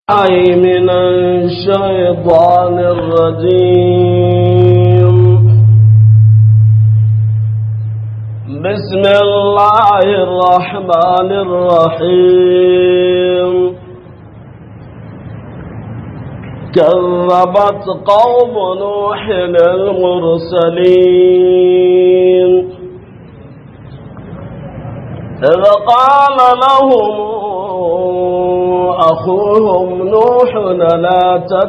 أي من الشيطان الرجيم بسم الله الرحمن الرحيم كذبت قوم نوح المرسلين إذ قال لهم أخوهم نوح لا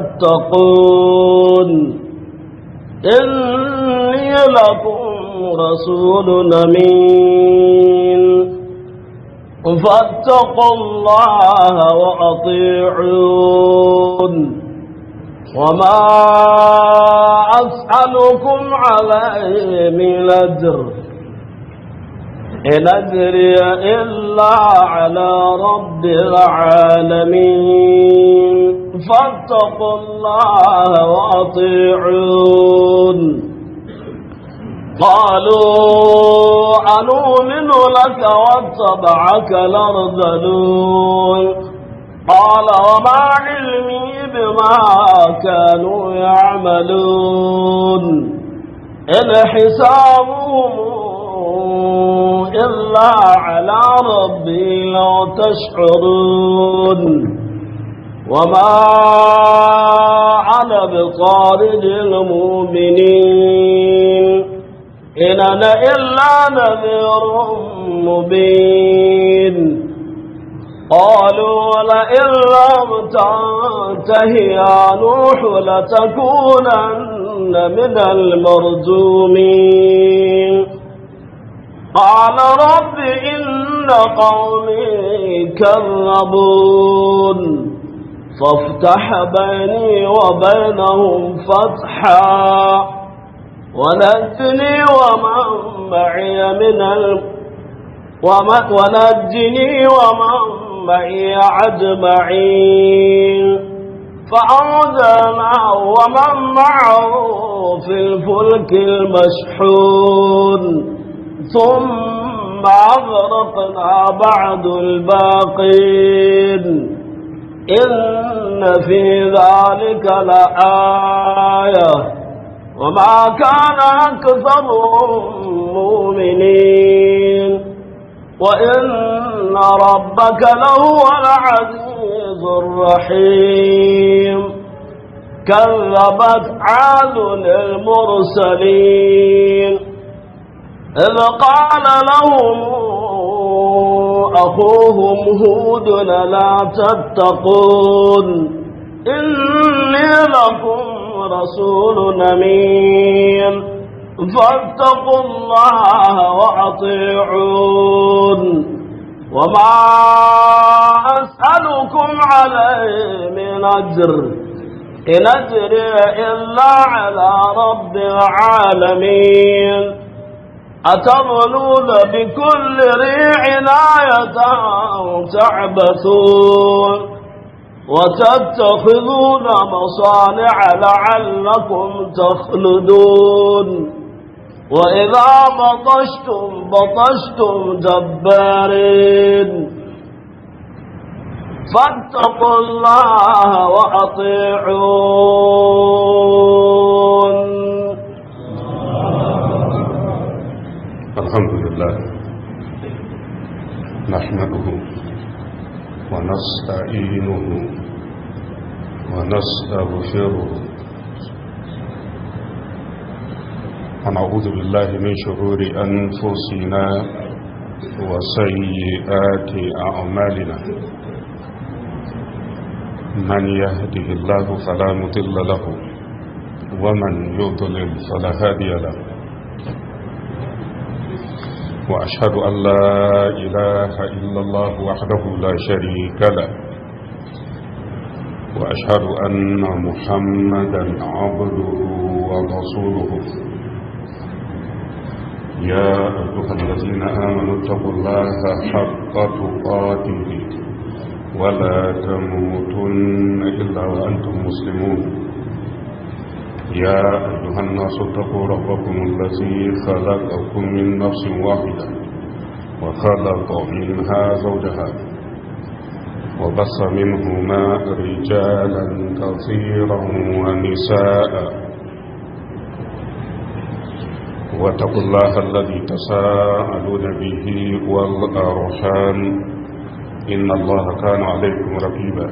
تتقون إني لكم رسول أمين فاتقوا الله وأطيعون وما أسألكم عليه من أجر إن أجري إلا على رب العالمين فاتقوا الله وأطيعون قالوا أنؤمن لك واتبعك الأرذلون قال وما علمي بما كانوا يعملون إن حسابهم إلا على ربي لو تشعرون وما أنا بطارد المؤمنين إن أنا إلا نذير مبين قالوا لئن لم تنته يا نوح لتكونن من المرجومين قال رب إن قومي كذبون فافتح بيني وبينهم فتحا ونجني ومن معي من ال... ونجني ومن معي أجمعين فأنزلنا ومن معه في الفلك المشحون ثم أغرقنا بعد الباقين إن في ذلك لآية وما كان أكثرهم مؤمنين وإن ربك لهو العزيز الرحيم كذبت عاد المرسلين إذ قال لهم أخوهم هود لا تتقون إني لكم رسول أمين فاتقوا الله وأطيعون وما أسألكم عليه من أجر إن أجري إلا على رب العالمين أتظنون بكل ريع آية تعبثون وتتخذون مصانع لعلكم تخلدون وإذا بطشتم بطشتم جبارين فاتقوا الله وأطيعون الحمد لله نحمده ونستعينه ونستغفره ونعوذ بالله من شرور أنفسنا وسيئات أعمالنا من يهده الله فلا مضل له ومن يضلل فلا هادي له وأشهد أن لا إله إلا الله وحده لا شريك له وأشهد أن محمدا عبده ورسوله يا أيها الذين آمنوا اتقوا الله حق تقاته ولا تموتن إلا وأنتم مسلمون يا أيها الناس اتقوا ربكم الذي خلقكم من نفس واحدة وخلق منها زوجها وبص منهما رجالا كثيرا ونساء واتقوا الله الذي تساءلون به والأرحام إن الله كان عليكم رقيبا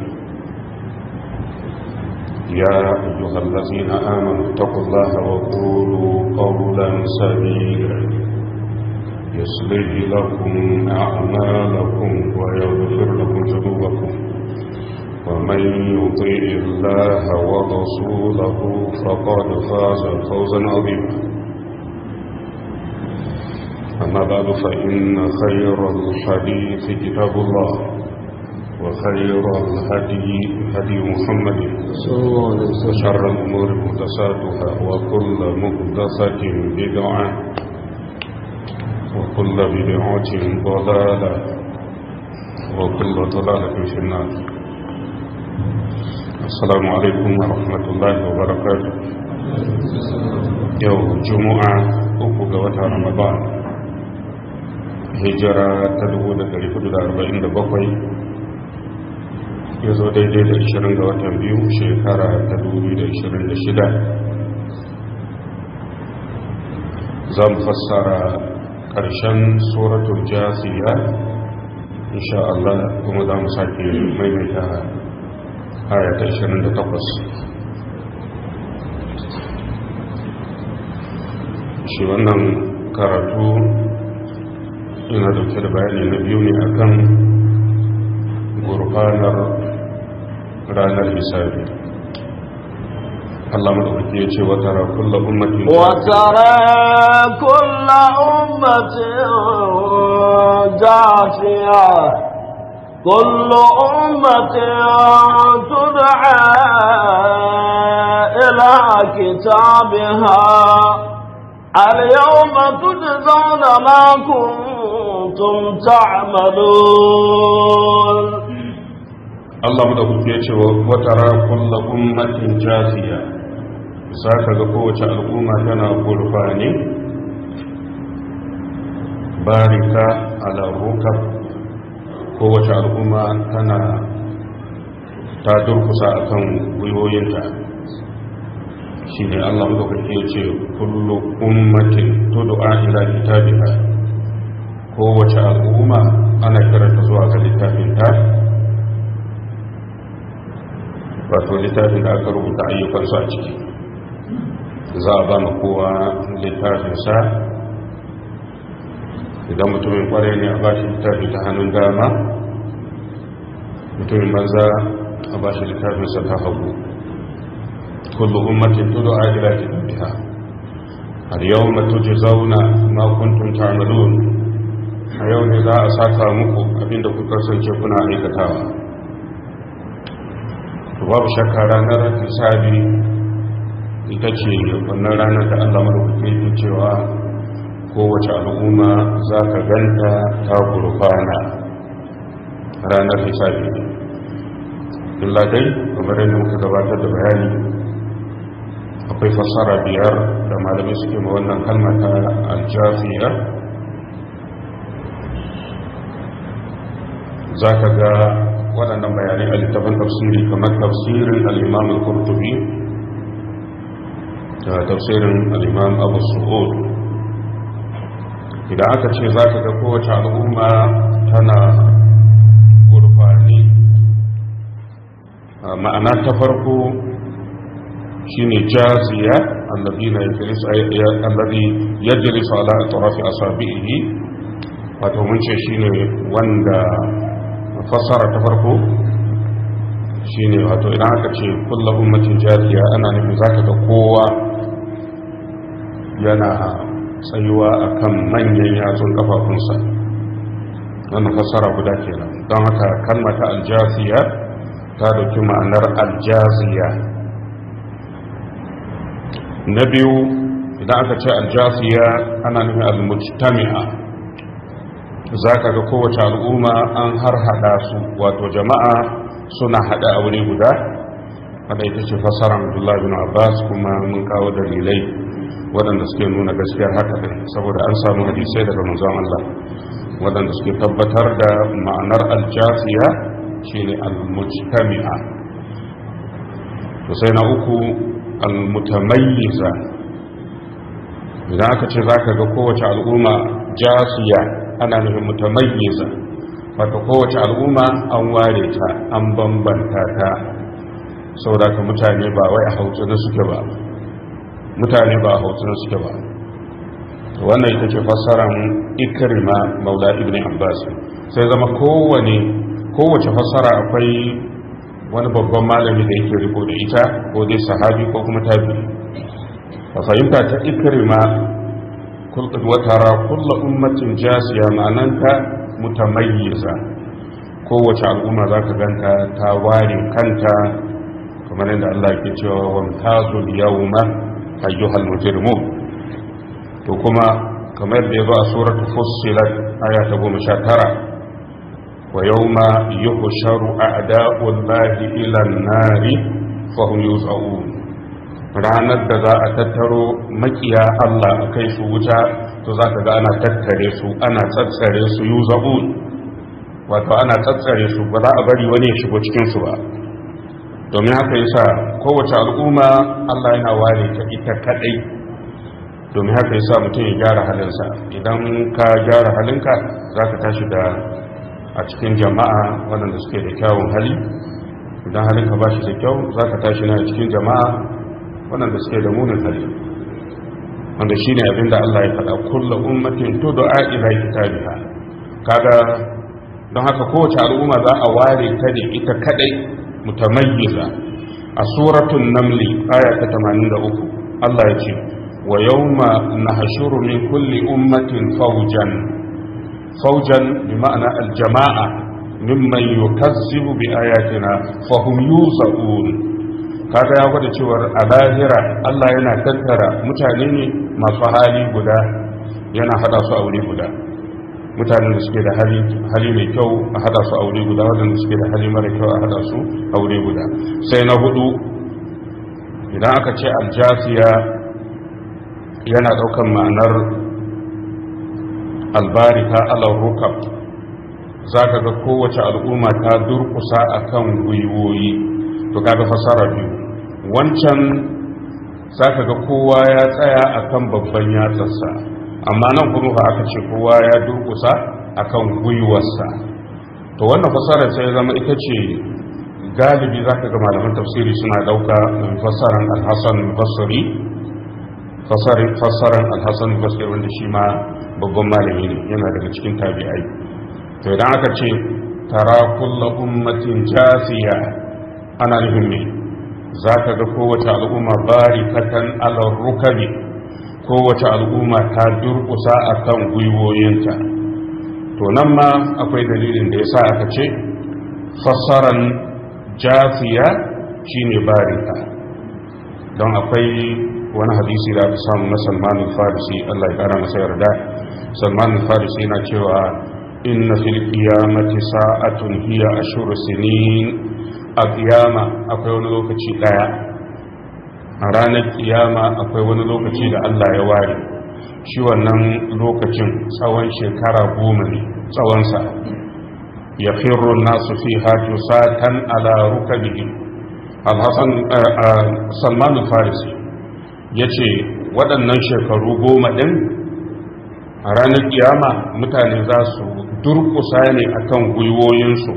يا أيها الذين آمنوا اتقوا الله وقولوا قولا سديدا يصلح لكم أعمالكم ويغفر لكم ذنوبكم ومن يطيع الله ورسوله فقد فاز فوزا عظيما أما بعد فإن خير الحديث كتاب الله وخير الهدي هدي محمد صلى الله عليه وسلم وشر الأمور محدثاتها وكل محدثة بدعة وكل بدعة ضلالة وكل ضلالة في النار السلام عليكم ورحمة الله وبركاته يوم جمعة أبو رمضان hijira ta 1447 ya zo daidai da 20 ga watan biyu shekara ta 2026 za mu fassara ƙarshen suratul jasiya insha Allah kuma za mu sake maimaita aya ta 28 shi wannan karatu ina dauke da bayani na biyu ne akan gurfanar ranar hisabi Allah madaukaki ya ce wa tara kullu ummatin وترى كل أمة جاثية كل أمة تدعى إلى كتابها اليوم تجزون ما كنتم تعملون Allah madaukaki ya ce wa tara kullu ummatin jasiya zaka ga kowace al'umma tana gurfani barika ala rukab kowace al'umma tana ta durkusa akan gwiwoyinta shi ne Allah madaukaki ya ce kullu ummatin tud'a ila kitabiha kowace al'umma ana kiranta zuwa ga littafinta wato littafin da aka rubuta ayyukansu a ciki za a ba ma kowa littafinsa idan mutumin kwarai ne a ba shi littafi ta hannun dama mutumin banza a ba shi littafinsa ta hagu kullu ummatin tudu a ila kitabiha har yau matu ji zauna ma kuntum ta'malun a yau ne za a saka muku abinda kuka kasance kuna aikatawa babu shakka ranar hisabi ita ce wannan ranar da allah marubuta yake cewa kowace al'umma za ka ganta ta gurfana ranar hisabi illa dai kamar yadda muka gabatar da bayani akwai fassara biyar da malamai suke ma wannan kalma ta aljafiya za ka ga waɗannan bayanai a littafin tafsiri kamar tafsirin al'imam al-kurtubi da tafsirin al'imam abu su'ud idan aka ce za ka ga kowace al'umma tana gurfani ma'ana ta farko shine jaziya allazi yajlisu ala atrafi asabihi wato mun ce shine wanda fassara ta farko shine wato idan aka ce kullu ummatin jariya ana nufin zaka ga kowa yana tsayuwa akan manyan yatsun kafafunsa wannan fassara guda kenan don haka kalmata aljasiya ta dauki ma'anar aljaziya na biyu idan aka ce aljasiya ana nufin almujtami'a za ka ga kowace al'umma an har hada su wato jama'a suna hada a wuri guda wadda ita ce fasara abdullahi bin abbas kuma mun kawo dalilai waɗanda suke nuna gaskiyar haka ɗin saboda an samu hadisai daga manzon Allah waɗanda suke tabbatar da ma'anar aljasiya shine al-mujtami'a to sai na uku al-mutamayyiza idan aka ce zaka ga kowace al'umma jasiya ana nufin mutamayyiza wato kowace al'umma an ware ta an bambanta ta saboda ka mutane ba wai a hautu na suke ba mutane ba a hautu na suke ba wannan ita ce fassaran ikrima maula ibn abbas sai zama kowane kowace fassara akwai wani babban malami da yake riko da ita ko dai sahabi ko kuma tabi a fahimta ta ikrima watara kulla ummatin jasiya ma'ananta mutamayyiza kowace al'umma za ka ganta ta ware kanta kamar yadda Allah ke cewa wamtazul yawma ayyuhal mujrimun to kuma kamar da ya zo a suratul fussilat aya ta goma sha tara wa yawma yuhsharu a'da'ullahi ila an-nari fa hum yuz'un ranar da za a tattaro makiya Allah a kai su wuta to za ka ga ana tattare su ana tsatsare su yuz'un wato ana tsatsare su ba za a bari wani ya shigo cikin su ba domin haka yasa kowace al'umma Allah yana ware ta ita kadai domin haka yasa mutum ya gyara halinsa idan ka gyara halinka za ka tashi da a cikin jama'a waɗanda suke da kyawun hali idan halinka ba shi da kyau za ka tashi na cikin jama'a waɗanda suke da munin hali wanda shi ne abinda Allah ya faɗa kulla ummatin to da ila kitabiha kaga don haka kowace al'umma za a ware ta ne ita kadai mutamayyiza a suratul namli aya ta 83 Allah ya ce ويوم نحشر من كل أمة فوجا فوجا بمعنى الجماعة ممن يكذب بآياتنا فهم يوزعون kaga ya gwada cewar a lahira Allah yana tattara mutane ne masu hali guda yana hada su aure guda mutanen da suke da hali mai kyau a hada su aure guda wadanda suke da hali mara kyau a hada su aure guda sai na hudu idan aka ce aljasiya yana daukan ma'anar albarika alar rukab za ka ga kowace al'umma ta durkusa a kan gwiwoyi to kaga fasara biyu wancan za ka ga kowa ya tsaya a kan babban yatsarsa amma nan kuma ba aka ce kowa ya durkusa a kan gwiwarsa to wannan fasarar sai zama ita ce galibi za ka ga malaman tafsiri suna dauka fasaran alhassan basri fassarar alhassan basir wanda shi ma babban malami ne yana daga cikin tabi'ai to idan aka ce tara kulla ummatin jasiya ana nufin ne za ka ga kowace al'umma barikatan alar rukabi kowace al'umma ta durkusa a kan gwiwoyinta to nan ma akwai dalilin da ya sa aka ce fassaran jasiya shine barika don akwai wani hadisi da aka samu na salman farisi Allah ya kara masa yarda salman farisi yana cewa inna fil qiyamati sa'atun hiya ashur sinin a qiyama akwai wani lokaci daya a ranar qiyama akwai wani lokaci da Allah ya ware shi wannan lokacin tsawon shekara goma ne tsawonsa ya firru nasu fi hajju satan ala rukabihim al-hasan salman farisi ya ce waɗannan shekaru goma ɗin a ranar kiyama mutane za su durkusa ne akan gwiwoyinsu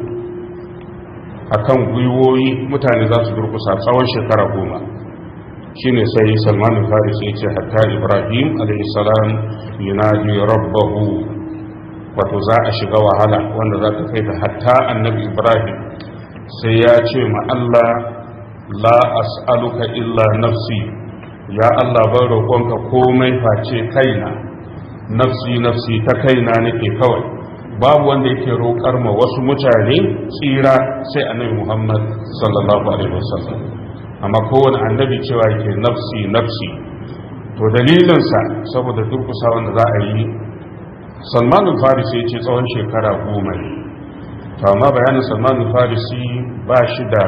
akan gwiwoyi mutane za su durkusa tsawon shekara goma shi ne sai salmanin faris ya ce hatta ibrahim alaihissalam yunadi rabbahu wato za a shiga wahala wanda za ta kai da hatta annabi ibrahim sai ya ce ma allah la as'aluka illa nafsi ya Allah ban roƙonka komai face kaina nafsi nafsi ta kaina nake kawai babu wanda yake roƙar ma wasu mutane tsira sai annabi Muhammad sallallahu alaihi wasallam amma kowane annabi cewa yake nafsi nafsi to dalilinsa saboda durkusa wanda za a yi Salman al-Farisi ya ce tsawon shekara goma ne to amma bayanin Salman al-Farisi ba shi da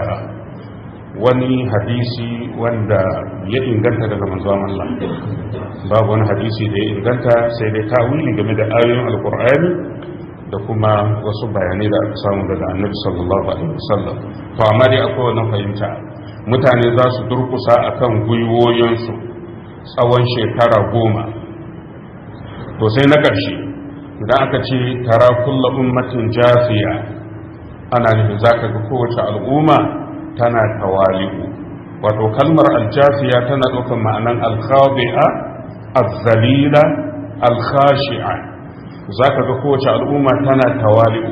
wani hadisi wanda ya inganta daga manzon Allah babu wani hadisi da ya inganta sai dai tawili game da ayoyin alkur'ani da kuma wasu bayanai da aka samu daga annabi sallallahu alaihi wasallam to amma dai akwai wannan fahimta mutane za su durkusa akan gwiwoyinsu tsawon shekara goma to sai na ƙarshe idan aka ce tara kulla ummatin jafiya ana nufin za ka ga kowace al'umma tana tawali'u wato kalmar aljafiya tana ɗaukar ma'anan alkhabi'a azzalila alkhashi'a za ka ga kowace al'umma tana tawali'u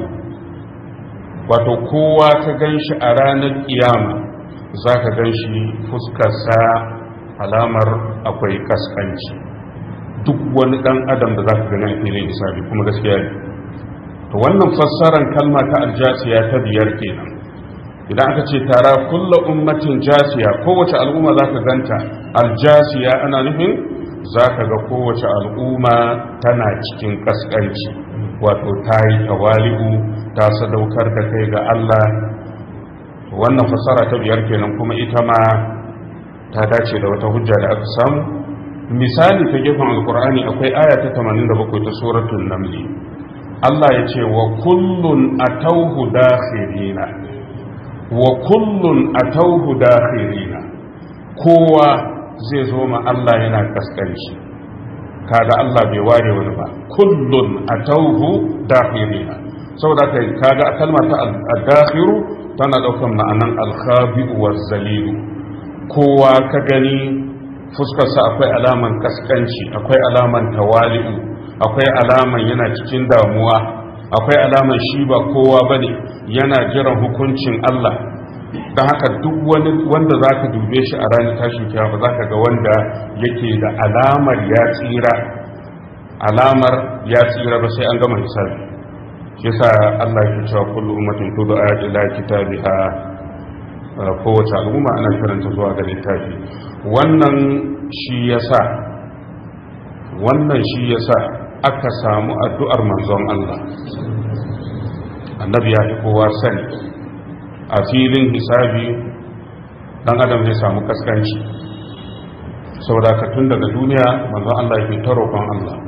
wato kowa ka gan shi a ranar kiyama za ka gan shi fuskarsa alamar akwai kaskanci duk wani dan adam da za ka gani a filin isabi kuma gaskiya ne to wannan fassarar kalma ta aljasiya ta biyar kenan idan aka ce tara kulla ummatin jasiya kowace al'umma za ka ganta aljasiya ana nufin za ka ga kowace al'umma tana cikin kaskanci wato ta yi tawali'u ta sadaukar da kai ga Allah wannan fassara ta biyar kenan kuma ita ma ta dace da wata hujja da aka samu misali ta gefen alkur'ani akwai aya ta 87 ta suratul namli Allah ya ce wa kullun atauhu dakhirina wa kullun atauhu dakhirina kowa zai zo ma Allah yana kaskanci kaga Allah bai ware wani ba kullun atauhu dakhirina saboda kai kaga kalmar ta al-dakhiru tana daukan ma'anan al-khabi'u waz-zalilu kowa ka gani fuskarsa akwai alaman kaskanci akwai alaman tawali'u akwai alaman yana cikin damuwa akwai alaman shi ba kowa bane yana jiran hukuncin Allah don haka duk wani wanda za ka dube shi a ranar tashin kiyama za ka ga wanda yake da alamar ya tsira alamar ya tsira ba sai an gama hisabi shi sa Allah ya cewa kullu ummatin tudu ila kitabiha kowace al'umma ana karanta zuwa ga littafi wannan shi yasa wannan shi yasa aka samu addu'ar manzon Allah annabi ya fi kowa sani a filin hisabi dan adam zai samu kaskanci saboda ka tun daga duniya manzon Allah yake ta roƙon Allah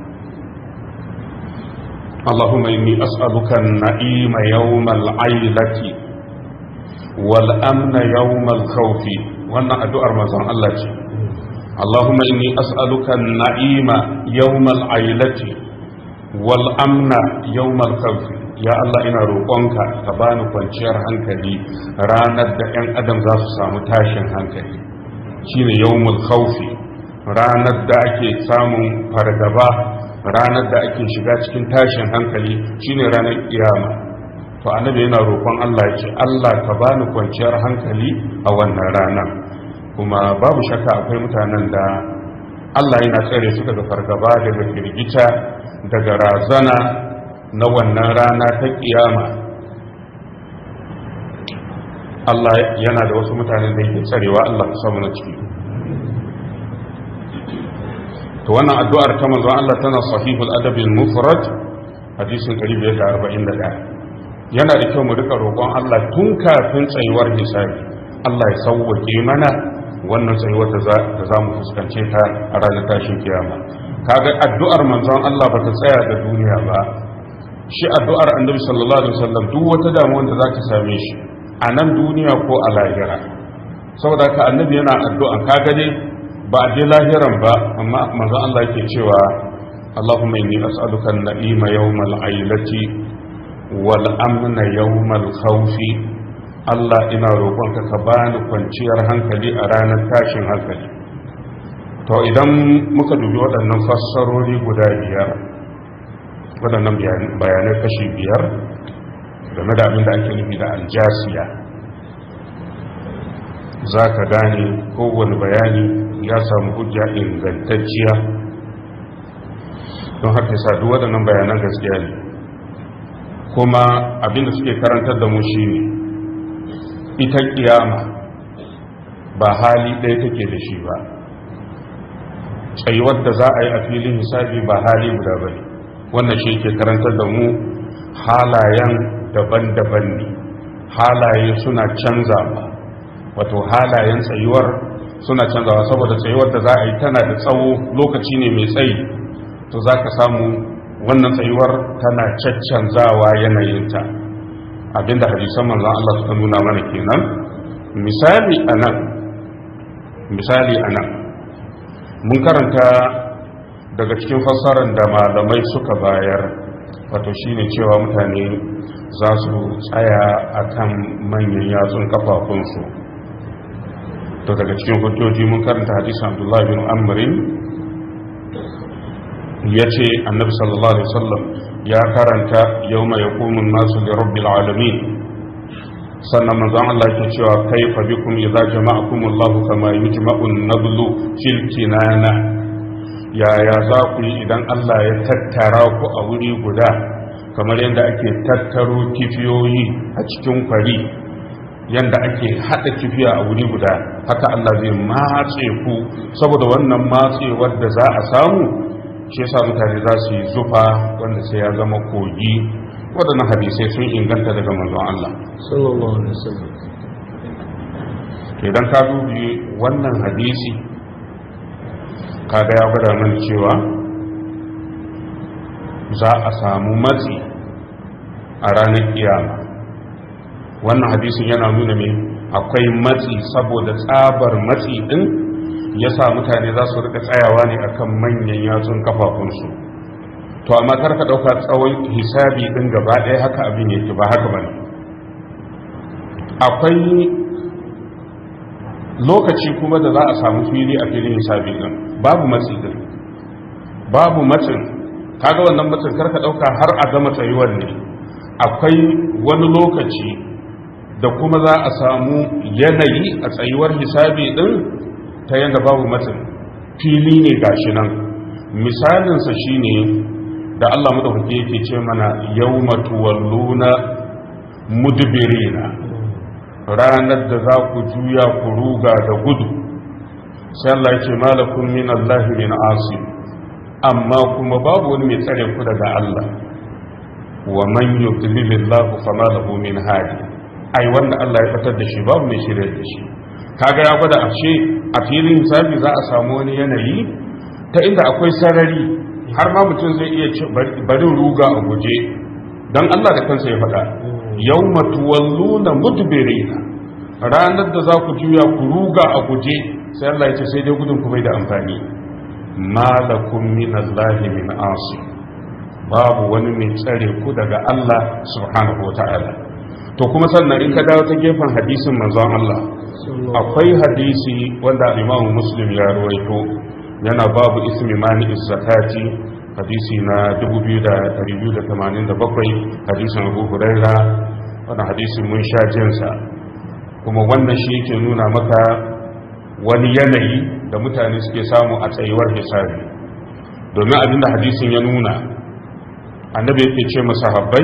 اللهم إني أسألك النعيم يوم العيلة والأمن يوم الخوف وأن أدعى رمضان الله اللهم إني أسألك النعيم يوم العيلة والأمن يوم الخوف ya Allah ina roƙonka ka bani kwanciyar hankali ranar da 'yan adam za su samu tashin hankali shine yawmul khawfi ranar da ake samun fargaba ranar da ake shiga cikin tashin hankali shine ranar kiyama to annabi yana roƙon Allah ya ce Allah ka bani kwanciyar hankali a wannan rana kuma babu shakka akwai mutanen da Allah yana tsare su daga fargaba daga firgita daga razana na wannan rana ta kiyama Allah yana da wasu mutanen da yake tsarewa Allah ka samu na ciki to wannan addu'ar ta manzon Allah tana sahihul adabil mufrad hadisin 541 yana da kyau mu rika roƙon Allah tun kafin tsayuwar hisabi Allah ya sauwake mana wannan tsayuwar da za mu fuskance ta a ranar tashin kiyama kaga addu'ar manzon Allah ba ta tsaya da duniya ba shi addu'ar annabi sallallahu alaihi wasallam duk wata damuwa da za ta same shi a nan duniya ko a lahira saboda ka annabi yana addu'an kaga dai ba a je lahiran ba amma manzon Allah yake cewa Allahumma inni as'aluka an-na'ima yawmal ailati wal amna yawmal khawfi Allah ina roƙonka ka bani kwanciyar hankali a ranar tashin hankali to idan muka dubi waɗannan fassarori guda biyar waɗannan bayanai kashi biyar game da abin da ake nufi da aljasiya za ka gane kowane bayani ya samu hujja ingantacciya don haka yasa duk waɗannan bayanan gaskiya ne kuma abinda suke karantar da mu shi ne ita kiyama ba hali ɗaya take da shi ba tsayuwar da za a yi a filin hisabi ba hali guda ba ne wannan shi ke karantar da mu halayen daban-daban ne halaye suna canzawa wato halayen tsayuwar suna canzawa saboda tsayuwar da za a yi tana da tsawo lokaci ne mai tsayi to za ka samu wannan tsayuwar tana caccanzawa yanayinta abinda hadisan manzon Allah suka nuna mana kenan misali anan misali anan mun karanta daga cikin fassarar da malamai suka bayar wato shine cewa mutane za su tsaya akan manyan yatsun kafafunsu to daga cikin hujjoji mun karanta hadisin Abdullah bin Amrin ya ce annabi sallallahu alaihi wasallam ya karanta yau mai hukumun nasu da rabbil alamin sannan manzon Allah yake cewa kaifa bikum idza jama'akum Allah kama yujma'u an-nablu fil kinana yaya za ku yi idan Allah ya tattara ku a wuri guda kamar yadda ake tattaro kifiyoyi a cikin kwari yadda ake haɗa kifiya a wuri guda haka Allah zai matse ku saboda wannan matsewar da za a samu shi yasa mutane za su yi zufa wanda sai ya zama kogi waɗannan hadisai sun inganta daga manzon Allah sallallahu alaihi wasallam idan ka dubi wannan hadisi kaga ya gwada mana cewa za a samu matsi a ranar kiyama wannan hadisin yana nuna ne akwai matsi saboda tsabar matsi din ya sa mutane za su rika tsayawa ne akan manyan yatsun kafafunsu to amma kar ka dauka tsawon hisabi din gaba ɗaya haka abin yake ba haka bane akwai lokaci kuma da za a samu fili a filin hisabi din babu matsi din babu matsin kaga wannan matsin kar ka dauka har a gama tsayuwar ne akwai wani lokaci da kuma za a samu yanayi a tsayuwar hisabi din ta yadda babu matsin fili ne gashi nan misalinsa shine da Allah madaukake yake ce mana yawma tuwalluna mudbirina ranar da za ku juya ku ruga da gudu sai Allah ya ce malakum min Allah min asim amma kuma babu wani mai tsare ku daga Allah wa man yudlilillahu fama lahu min hadi ai wanda Allah ya fitar da shi babu mai shirye da shi kaga ya gwada ashe a filin hisabi za a samu wani yanayi ta inda akwai sarari har ma mutum zai iya barin ruga a guje don Allah da kansa ya faɗa yau matuwalluna mudbirina ranar da za ku juya ku ruga a guje sai Allah ya ce sai dai gudun ku bai da amfani malakum min Allah min asim babu wani mai tsare ku daga Allah subhanahu wa ta'ala to kuma sannan in ka dawo ta gefen hadisin manzon Allah akwai hadisi wanda Imam Muslim ya rawaito yana babu ismi mani zakati hadisi na 2287 hadisin Abu Huraira wannan hadisin mun sha jinsa kuma wannan shi yake nuna maka wani yanayi da mutane suke samu a tsayuwar hisabi domin abinda hadisin ya nuna annabi yake ce masahabbai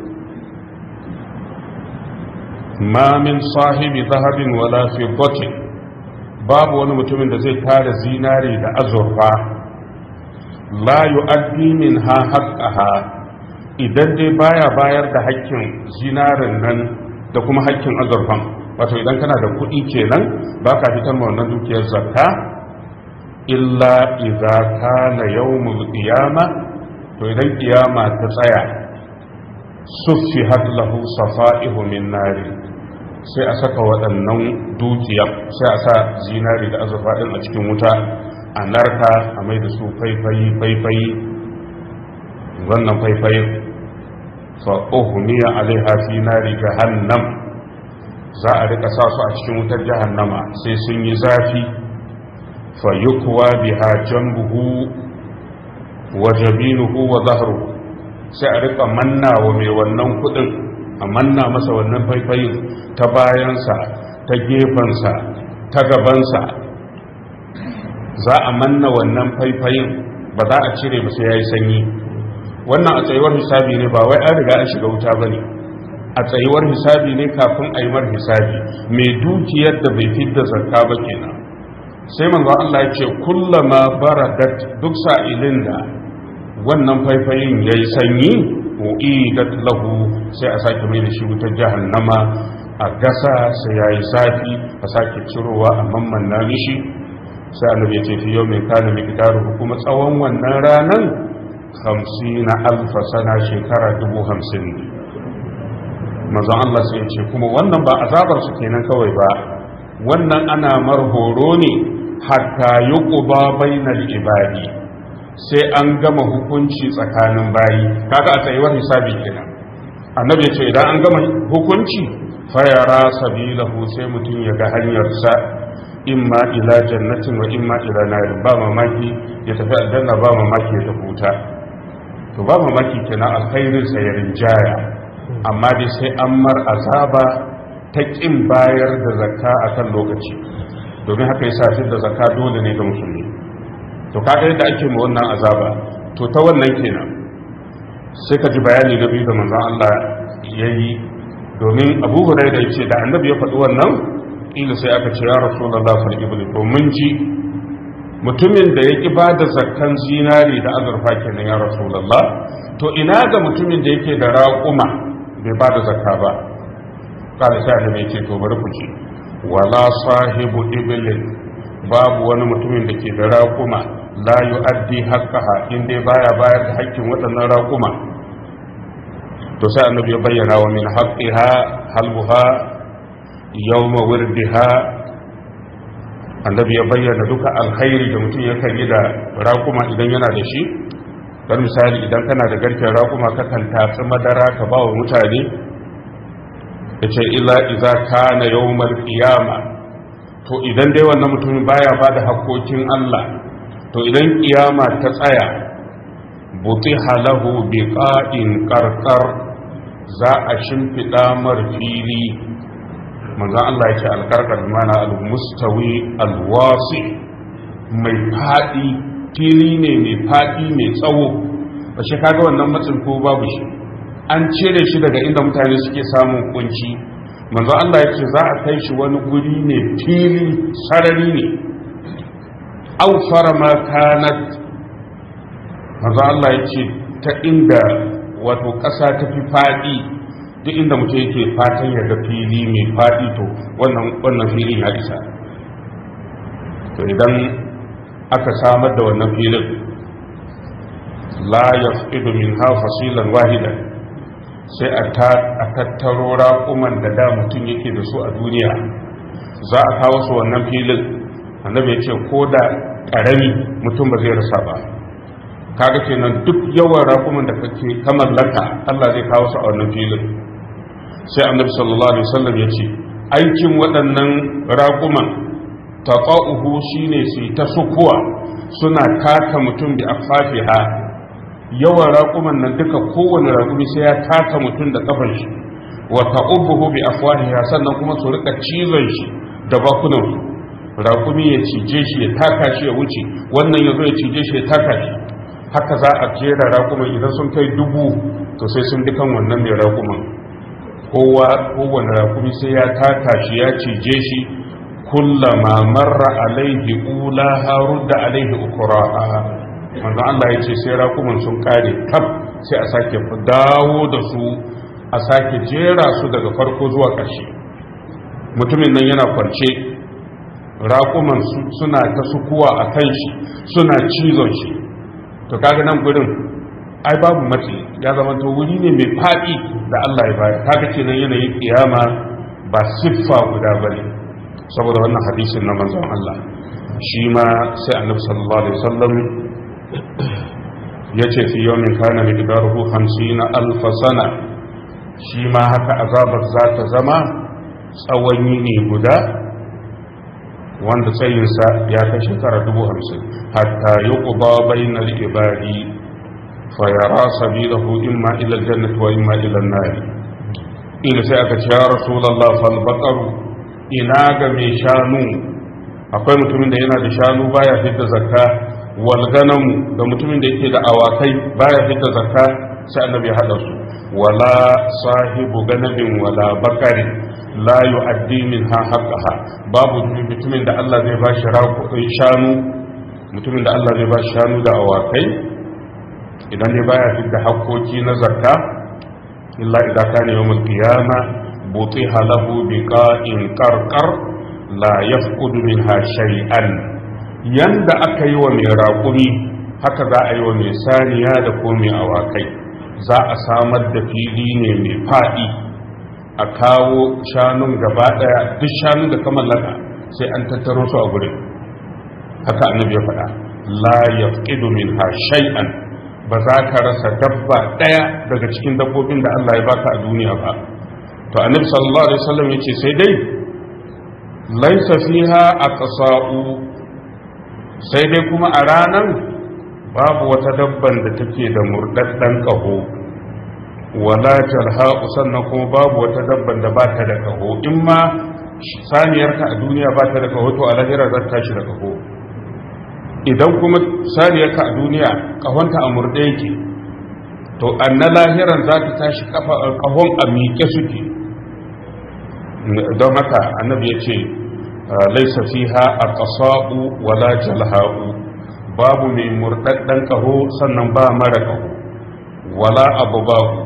ma min sahibi zahabin wala fiddatin babu wani mutumin da zai tara zinari da azurfa la yu'addi minha haqqaha idan dai baya bayar da hakkin zinarin nan da kuma hakkin azurfan wato idan kana da kuɗi kenan baka fitar ma wannan dukiyar zakka illa idza kana yawmul qiyama to idan kiyama ta tsaya suffihat lahu safa'ihu min nari sai a saka waɗannan dukiya sai a sa zinari da azurfa ɗin a cikin wuta a narka a mai da su faifayi faifayi wannan faifayi fa'uhumiya alaiha fi nari jahannam za a rika sa su a cikin wutar jahannama sai sun yi zafi fa yukwa biha janbuhu wa jabinuhu wa zahruhu sai a rika manna wa mai wannan kudin a manna masa wannan faifayin ta bayansa ta gefensa ta gabansa za a manna wannan faifayin ba za a cire ba sai ya yi sanyi wannan a tsayuwar hisabi ne ba wai an riga an shiga wuta ba ne a tsayuwar hisabi ne kafin a yi mar hisabi mai dukiyar da bai fidda zakka ba kenan sai manzo Allah ya ce kullama baradat duk sa'ilin da wannan faifayin ya yi sanyi u'idat lahu sai a sake mai da shi wutar jahannama a gasa sai ya yi zafi a sake cirowa a mamman na mishi sai annabi ya ce fi yau mai kana mai kuma tsawon wannan ranan hamsin alfa sana shekara dubu hamsin ne mazan Allah sai ce kuma wannan ba azabar su kenan kawai ba wannan ana marhoro ne hatta yi ƙuba bainal ibadi sai an gama hukunci tsakanin bayi kaga a tsayuwar hisabi kenan annabi ya ce idan an gama hukunci fayara sabilahu sai mutum ya ga hanyarsa imma ila jannatin wa imma ila narin ba mamaki ya tafi aljanna ba mamaki ya tafi wuta to ba mamaki kenan alkhairin sa ya rinjaya amma dai sai an mar azaba ta kin bayar da zakka akan lokaci domin haka yasa shi da zakka dole ne ga musulmi to kaga yadda ake ma wannan azaba to ta wannan kenan sai ka ji bayani na biyu da manzon Allah yayi domin Abu Hurairah yace da Annabi ya faɗi wannan ila sai aka ce ya Rasulullah fal ibli to mun ji mutumin da ya ki bada zakkan zinari da azurfa kenan ya Rasulullah to ina ga mutumin da yake da raƙuma bai bada zakka ba kada sai Annabi ya ce to bari ku ci wala sahibu iblin babu wani mutumin da ke da raƙuma la yu'addi haqqaha in dai baya bayar da haƙƙin waɗannan raƙuma to sai annabi ya bayyana wa min haqqiha halbuha yawma wirdiha annabi ya bayyana duka alkhairi da mutum yakan yi da raƙuma idan yana da shi don misali idan kana da garken raƙuma kakan tatsi madara ka ba wa mutane ya ce illa iza kana yawmal qiyama to idan dai wannan mutumin baya ba da haƙƙoƙin Allah to idan kiyama ta tsaya butiha lahu biqa'in qarqar za a shimfiɗa mar fili manzon Allah ya ce alkarkar mana al-mustawi al-wasi mai faɗi fili ne mai faɗi mai tsawo ba shi kaga wannan matsin ko babu shi an cire shi daga inda mutane suke samun kunci manzo Allah ya ce za a kai shi wani guri ne fili sarari ne aufara ma kanat manzo Allah ya ce ta inda wato ƙasa ta fi faɗi duk inda mutum yake fatan ya ga fili mai faɗi to wannan wannan filin ya isa to idan aka samar da wannan filin la yafqidu minha fasilan wahidan sai a tattaro raƙuman da da mutum yake da su a duniya za a kawo su wannan filin annabi ya ce ko da ƙarami mutum ba zai rasa ba kaga kenan duk yawan raƙuman da kake ka mallaka Allah zai kawo su a wannan filin sai annabi sallallahu alaihi wasallam ya ce aikin waɗannan raƙuman taqa'uhu shine su ta sukuwa suna taka mutum da afafiha yawan raƙuman nan duka kowane raƙumi sai ya taka mutum da kafar shi wa ta'ubuhu bi afwahiha sannan kuma su rika cizon shi da bakunan su raƙumi ya cije shi ya taka shi ya wuce wannan ya zo ya cije shi ya taka shi haka za a jera raƙuman idan sun kai dubu to sai sun dukan wannan mai raƙuman kowa kowane raƙumi sai ya taka shi ya cije shi kullama marra alaihi ula harudda alaihi ukuraha manzo Allah ya ce sai raƙuman sun kare kaf sai a sake dawo da su a sake jera su daga farko zuwa ƙarshe mutumin nan yana kwance raƙuman suna ta sukuwa a kan shi suna cizon shi to kaga nan gurin ai babu matsi ya zama to wuri ne mai faɗi da Allah ya bayar kaga kenan yanayin kiyama ba siffa guda bane saboda wannan hadisin na manzon Allah shi ma sai annabi sallallahu alaihi wasallam ya ce fi yau min kana miqdaruhu 50 alf sana shi ma haka azabar za ta zama tsawon yini guda wanda tsayinsa ya kai shekara dubu hamsin hatta yi ƙuba bainal ibadi fa yara sabilahu imma ila aljannati wa imma ila an-nar ila sai aka ce ya rasulullah fal baqaru ina ga mai shanu akwai mutumin da yana da shanu baya fitar zakka walganamu da mutumin da yake da awakai baya fita zakka sai annabi ya hada su wala sahibu ganabin wala bakari la yu'addi minha haqqaha babu mutumin da Allah zai ba shi shanu mutumin da Allah zai ba shi shanu da awakai idan ne baya fita hakkoki na zakka illa idan kana yawmul qiyama butiha lahu biqa'in qarqar la yafqudu minha shay'an yanda aka yi wa mai raƙumi haka za a yi wa mai saniya da ko mai awakai za a samar da fili ne mai faɗi a kawo shanun gaba ɗaya duk shanun da ka mallaka sai an tattaro su a gurin haka annabi ya faɗa la yafqidu minha shay'an ba za ka rasa dabba ɗaya daga cikin dabbobin da Allah ya baka a duniya ba to annabi sallallahu alaihi wasallam yace sai dai laisa fiha aqsa'u sai dai kuma a ranan babu wata dabban da take da murdaddan kaho wala jalha'u sannan kuma babu wata dabban da ba ta da kaho in ma saniyarka a duniya ba ta da kaho to a lahira za ta tashi da kaho idan kuma saniyarka a duniya kahonta a murde yake to an na lahiran za ta tashi kahon a miƙe suke don haka annabi ya ce laisa fiha a ƙasa'u wala jalha'u babu mai murɗaɗɗen ƙaho sannan ba mara ƙaho wala abu babu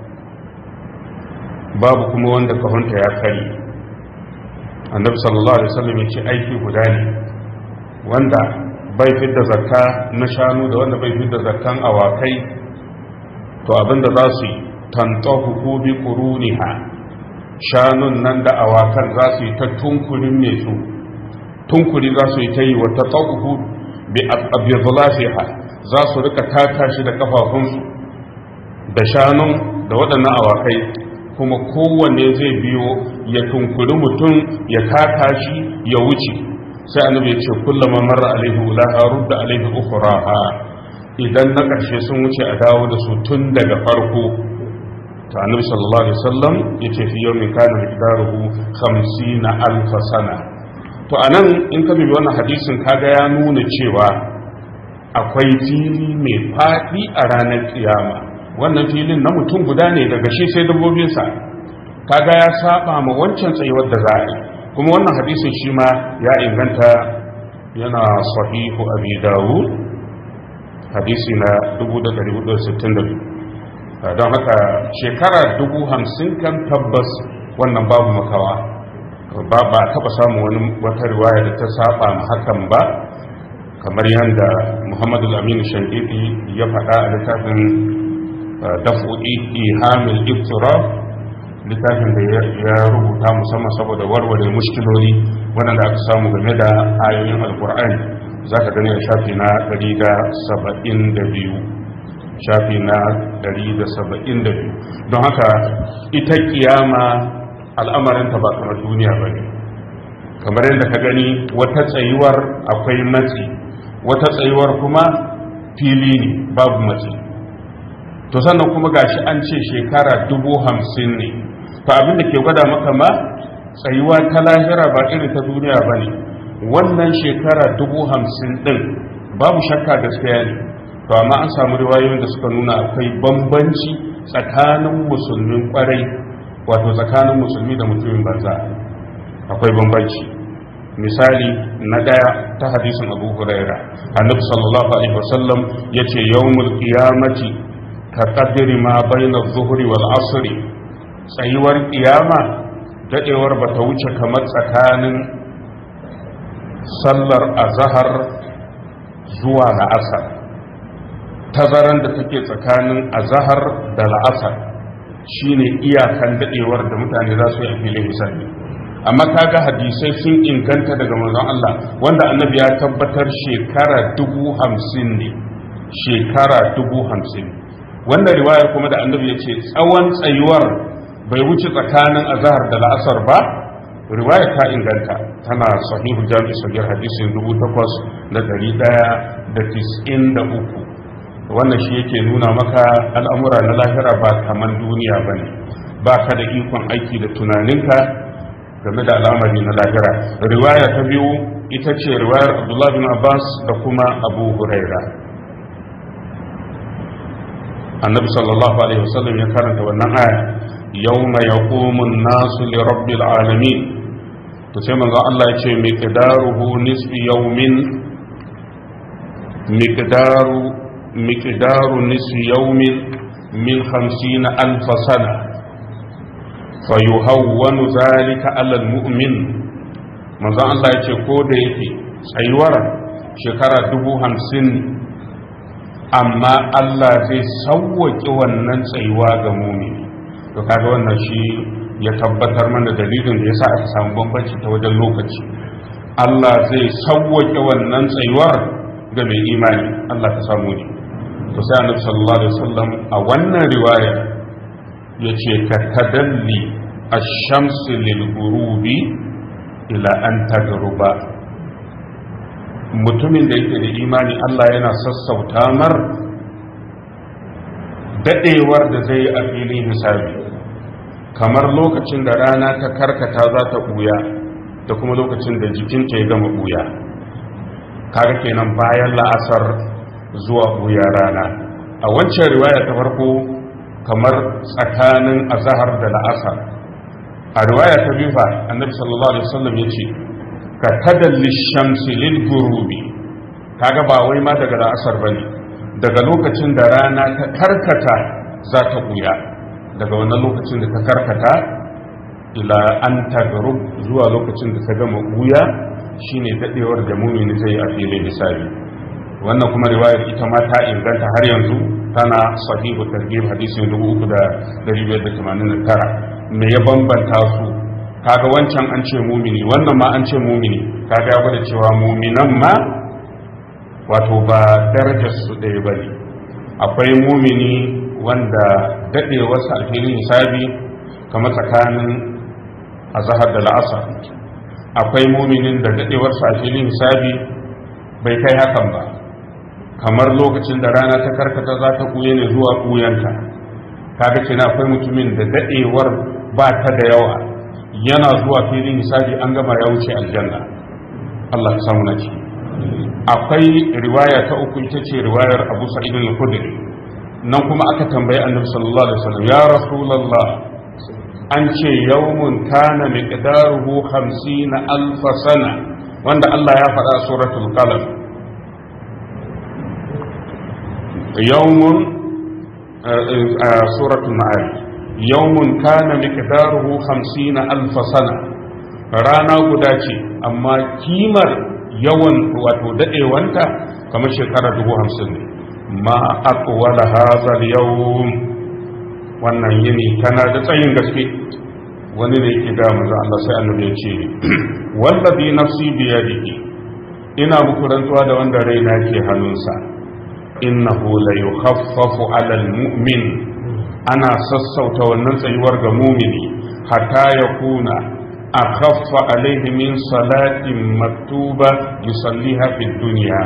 babu kuma wanda ƙahonta ya kari annabi sallallahu alaihi wasallam ya ce aiki guda ne wanda bai fidda zakka na shanu da wanda bai fidda zakkan awakai to abinda za su yi tantahu ko bi quruniha shanun nan da awakan za su yi ta tunkurin mai su tunkuri za su yi ta yi wata tsakuhu bi abiyazulafiha za su rika taka shi da kafafunsu da shanun da waɗannan awakai kuma kowanne zai biyo ya tunkuri mutum ya taka shi ya wuce sai annabi ya ce kullum marra alaihi ulaha rudda alaihi ukhraha idan na ƙarshe sun wuce a dawo da su tun daga farko ta annabi sallallahu alaihi wasallam yace fi yawmin kana miqdaruhu 50 alf sana to anan in ka bibi wannan hadisin kaga ya nuna cewa akwai fili mai fadi a ranar kiyama wannan filin na mutum guda ne daga shi sai dabbobinsa kaga ya saba ma wancan tsayuwar da za a yi kuma wannan hadisin shi ma ya inganta yana sahihu abi dawud hadisi na 1462 don haka shekara dubu hamsin kan tabbas wannan babu makawa ba ba taba samun wani wata riwaya da ta saba ma hakan ba kamar yadda muhammadu aminu shankiti ya faɗa a littafin dafu'i ihamil iftiraf littafin da ya rubuta musamman saboda warware mushkiloli waɗanda aka samu game da ayoyin alkur'ani za ka gani a shafi na 172 shafi na 172 don haka ita kiyama al'amarinta ba kamar duniya ba ne kamar yadda ka gani wata tsayuwar akwai matsi wata tsayuwar kuma fili ne babu matsi to sannan kuma gashi an ce shekara dubu hamsin ne to abinda ke gwada maka ma tsayuwa ta lahira ba irin ta duniya ba ne wannan shekara dubu hamsin din babu shakka gaskiya ne to amma an samu riwayoyin da suka nuna akwai bambanci tsakanin musulmin kwarai wato tsakanin musulmi da mutumin banza akwai bambanci misali na daya ta hadisin abu huraira annabi sallallahu alaihi wasallam yace yawmul qiyamati ka qadri ma bayna adh-dhuhri wal asri tsayuwar kiyama dadewar bata wuce kamar tsakanin sallar azhar zuwa la'asar tazaran da take tsakanin azahar da la'asar shine iyakan dadewar da mutane za su yi a filin hisabi amma kaga hadisai sun inganta daga manzon Allah wanda annabi ya tabbatar shekara dubu hamsin ne shekara dubu hamsin wanda riwaya kuma da annabi ya ce tsawon tsayuwar bai wuce tsakanin azahar da la'asar ba riwaya ta inganta tana sahihu jami'i sagir hadisin dubu takwas da dari daya da tis'in da uku wannan shi yake nuna maka al'amura na lahira ba kaman duniya ba ne ba ka da ikon aiki da tunaninka game da al'amari na lahira riwaya ta biyu ita ce riwayar abdullah bin abbas da kuma abu huraira annabi sallallahu alaihi wasallam ya karanta wannan aya yawma yaqumu an-nasu li rabbil alamin to sai manzo Allah ya ce miqdaruhu nisfi yawmin miqdaru miqdaru nisfi yawmin min 50 alf sana fayuhawwanu zalika ala almu'min manzo Allah ya ce ko da yake tsayuwar shekara dubu hamsin amma Allah zai sauwaƙe wannan tsayuwa ga mumini to kaga wannan shi ya tabbatar mana dalilin da yasa aka samu bambanci ta wajen lokaci Allah zai sauwaƙe wannan tsayuwar ga mai imani Allah ta samu ne to sai annabi sallallahu alaihi wasallam a wannan riwaya yace ka tadalli ash-shamsi lil ghurubi ila an tagruba mutumin da yake da imani Allah yana sassauta mar dadewar da zai yi a filin hisabi kamar lokacin da rana ta karkata za ta buya da kuma lokacin da jikinta ya gama buya kaga kenan bayan la'asar zuwa buya rana a wancan riwaya ta farko kamar tsakanin azahar da la'asar a riwaya ta biyu fa annabi sallallahu alaihi wasallam yace ka tadalli shamsi lil gurubi kaga ba wai ma daga la'asar bane daga lokacin da rana ta karkata za ta buya daga wannan lokacin da ta karkata ila an tagarub zuwa lokacin da ta gama buya shine dadewar da mumini zai a filin hisabi wannan kuma riwayar ita ma ta inganta har yanzu tana sahihu targhib hadisin 3589 me ya bambanta su kaga wancan an ce mumini wannan ma an ce mumini kaga ya gwada cewa muminan ma wato ba darajar su ɗaya bane akwai mumini wanda daɗewarsa a filin hisabi kamar tsakanin azahar da la'asar akwai muminin da daɗewarsa a filin hisabi bai kai hakan ba kamar lokacin da rana ta karkata za ta kuye ne zuwa kuyanta kaga ce akwai mutumin da daɗewar ba ta da yawa yana zuwa filin hisabi an gama ya wuce aljanna Allah ya samu na ciki akwai riwaya ta uku ita ce riwayar Abu Sa'id al-Khudri nan kuma aka tambayi Annabi sallallahu alaihi wasallam ya Rasulullah an ce yawmun kana miqdaruhu 50 alf sana wanda Allah ya faɗa a suratul qalam yawmun suratul ma'arij yawmun kana miqdaruhu 50 alf sana rana guda ce amma kimar yawan wato dadewanta kamar shekara dubu hamsin ne ma aqwala hadha al-yawm wannan yini tana da tsayin gaske wani ne yake ga manzo Allah sai annabi ya ce wallazi nafsi bi yadihi ina muku rantsuwa da wanda raina ke hannunsa innahu la yukhaffafu 'ala al-mu'min ana sassauta wannan tsayuwar ga mumini hatta yakuna akhaffa alaihi min salatin maktuba yusalliha fi dunya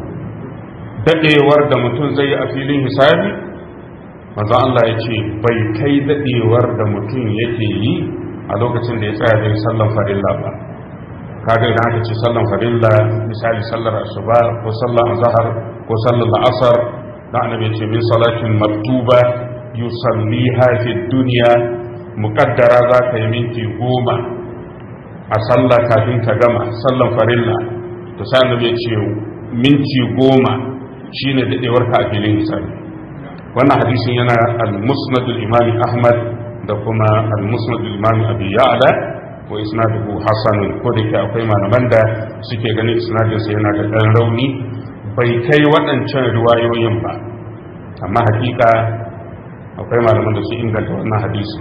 dadewar da mutum zai yi a filin hisabi manzo Allah ya ce bai kai dadewar da mutum yake yi a lokacin da ya tsaya zai sallan farilla ba kaga idan aka ce sallan farilla misali sallar asuba ko sallar azhar ko sallar asar da annabi ce min salatin maktuba yusalliha fi dunya muqaddara za ka yi minti goma a sallah kafin ka gama sallan farilla to sai annabi ya ce minti goma shine dadewar ka a filin hisabi wannan hadisin yana al-musnad al-imam ahmad da kuma al-musnad al-imam abi ya'la wa isnaduhu hasan ko da ke akwai malaman da suke ganin isnadin sa yana da dan rauni bai kai waɗancan riwayoyin ba amma hakika akwai malaman da su inganta wannan hadisi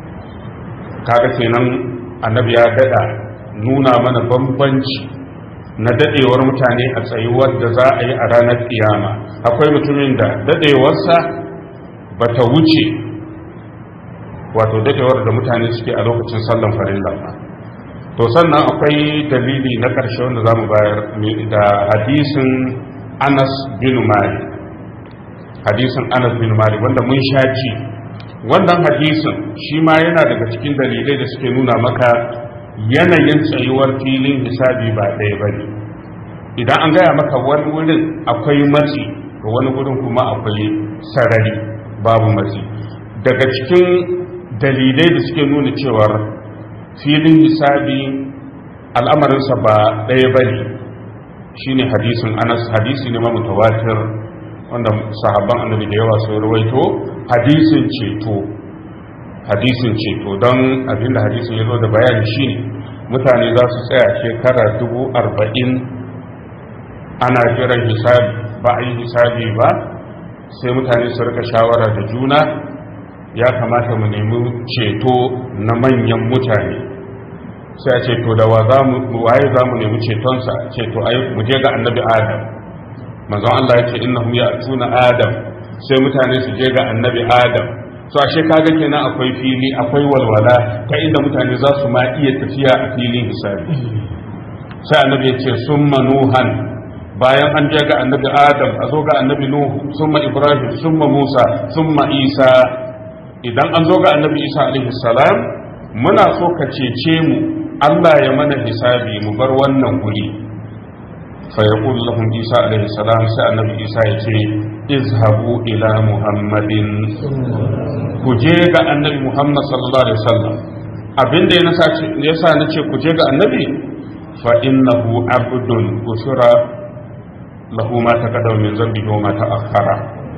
kaga kenan annabi ya dada nuna mana bambanci na dadewar mutane a tsayuwar da za a yi a ranar kiyama akwai mutumin da dadewarsa ba ta wuce wato dadewar da mutane suke a lokacin sallan farilla ba to sannan akwai dalili na ƙarshe wanda za mu bayar da hadisin anas bin malik hadisin anas bin malik wanda mun sha ji wannan hadisin shi ma yana daga cikin dalilai da suke nuna maka yanayin tsayuwar filin hisabi ba ɗaya ba ne idan an gaya maka wani wurin akwai matsi ga wani wurin kuma akwai sarari babu matsi daga cikin dalilai da suke nuna cewar filin hisabi al'amarinsa ba ɗaya ba ne shi ne hadisin anas hadisi ne mutawatir wanda sahabban annabi da yawa sun rawaito hadisin ceto hadisin ceto don abinda hadisin ya zo da bayani shine mutane za su tsaya shekara dubu arba'in ana jiran hisabi ba a yi hisabi ba sai mutane su rika shawara da juna ya kamata mu nemi ceto na manyan mutane sai a ceto da waye za mu nemi cetonsa ceto ai mu je ga annabi adam manzon Allah ya ce innahum ya'tuna adam sai mutane su je ga annabi adam so ashe kaga kenan akwai fili akwai walwala ta inda mutane za su ma iya tafiya a filin hisabi sai annabi ya ce summa nuhan bayan an je ga annabi adam a zo ga annabi nuhu summa ibrahim summa musa summa isa idan an zo ga annabi isa alaihi salam muna so ka cece mu Allah ya mana hisabi mu bar wannan guri fa yaqulu lahum isa alaihi salam sai annabi isa ya ce izhabu ila muhammadin ku je ga annabi muhammad sallallahu alaihi wasallam abinda ya nasa yasa nace ku je ga annabi fa innahu abdun usura lahu ma taqaddama min zambihi wa ma ta'akhkhara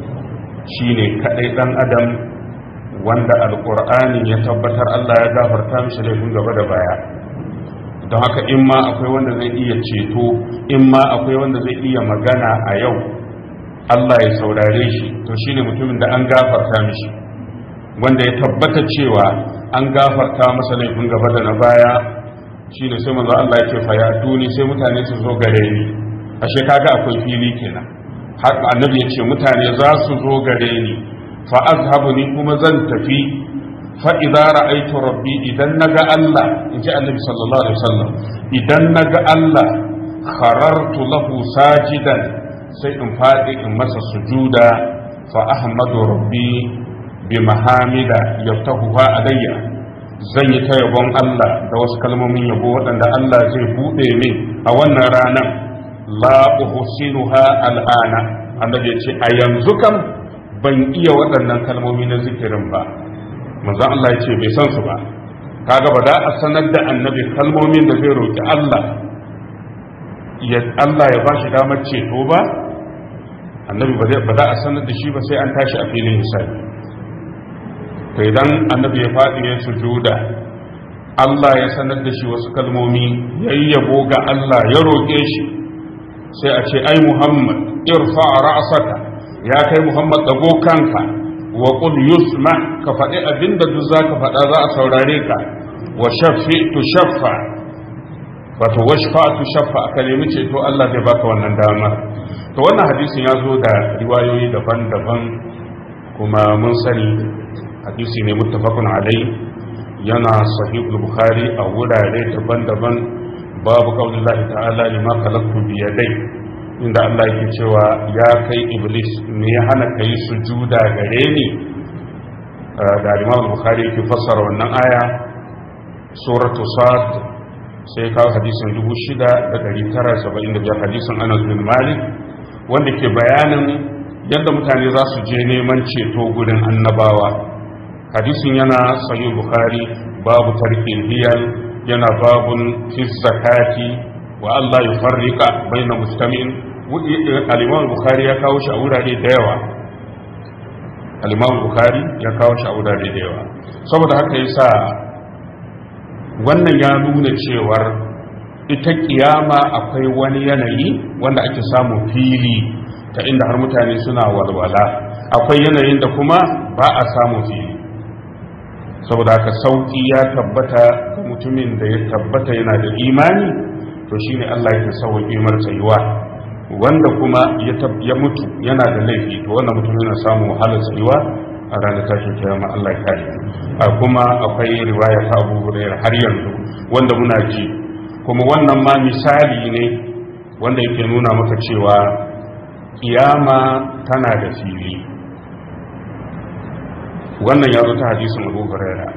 shine kadai dan adam wanda alqur'ani ya tabbatar Allah ya gafarta mishi laifin gaba da baya don haka in ma akwai wanda zai iya ceto in ma akwai wanda zai iya magana a yau Allah ya saurare shi to shine mutumin da an gafarta mishi wanda ya tabbata cewa an gafarta masa laifin gaba da na baya shine sai manzo Allah ya ce fa ya tuni sai mutane su zo gare ni ashe kaga akwai fili kenan har annabi ya ce mutane za su zo gare ni fa azhabu ni kuma zan tafi fa idza ra'aytu rabbi idan naga Allah inji annabi sallallahu alaihi wasallam idan naga Allah kharartu lahu sajidan sai in fadi in masa sujuda fa ahmadu rabbi bi mahamida yaftahuha alayya zan yi ta yabon Allah da wasu kalmomin yabo waɗanda Allah zai buɗe min a wannan ranar la uhsinuha al'ana annabi ya ce a yanzu kam ban iya waɗannan kalmomi na zikirin ba manzo Allah ya ce bai san su ba kaga ba da a sanar da annabi kalmomin da zai roki Allah ya Allah ya bashi damar ceto ba annabi ba za a sanar da shi ba sai an tashi a filin hisabi to idan annabi ya faɗi ya sujuda Allah ya sanar da shi wasu kalmomi yayyabo ga Allah ya roƙe shi sai a ce ai Muhammad irfa ra'saka ya kai Muhammad dago kanka wa qul yusma ka faɗi abinda duk zaka faɗa za a saurare ka wa shaffi tu shaffa wato washfa tu shaffa ka nemi ceto Allah zai baka wannan dama to wannan hadisin ya zo da riwayoyi daban-daban kuma mun sani hadisi ne muttafaqun alai yana sahih bukhari a wurare daban-daban babu qaulillahi ta'ala lima khalaqtu bi yadai inda Allah yake cewa ya kai iblis me ya hana kai sujuda gare ni da Imam Bukhari yake fassara wannan aya suratu sad sai kawo hadisin 6975 hadisin Anas bin Malik wanda ke bayanin yadda mutane za su je neman ceto gurin annabawa hadisin yana sahih bukhari babu tarkil hiyal yana babun fi zakati wa Allah yufarrika baina mustami'in al-Imam Bukhari ya kawo shi a wurare da yawa al-Imam Bukhari ya kawo shi a wurare da yawa saboda haka yasa wannan ya nuna cewar ita kiyama akwai wani yanayi wanda ake samu fili ta inda har mutane suna walwala akwai yanayin da kuma ba a samu fili saboda haka sauki ya tabbata ga mutumin da ya tabbata yana da imani to shine Allah yake sauƙi mar tsayuwa wanda kuma ya mutu yana da laifi to wannan mutum yana samu wahalar tsayuwa a ranar tashin kiyama Allah ya kare a kuma akwai riwaya ta Abu Hurairah har yanzu wanda muna ji kuma wannan ma misali ne wanda yake nuna maka cewa kiyama tana da fili wannan ya zo ta hadisin Abu Hurairah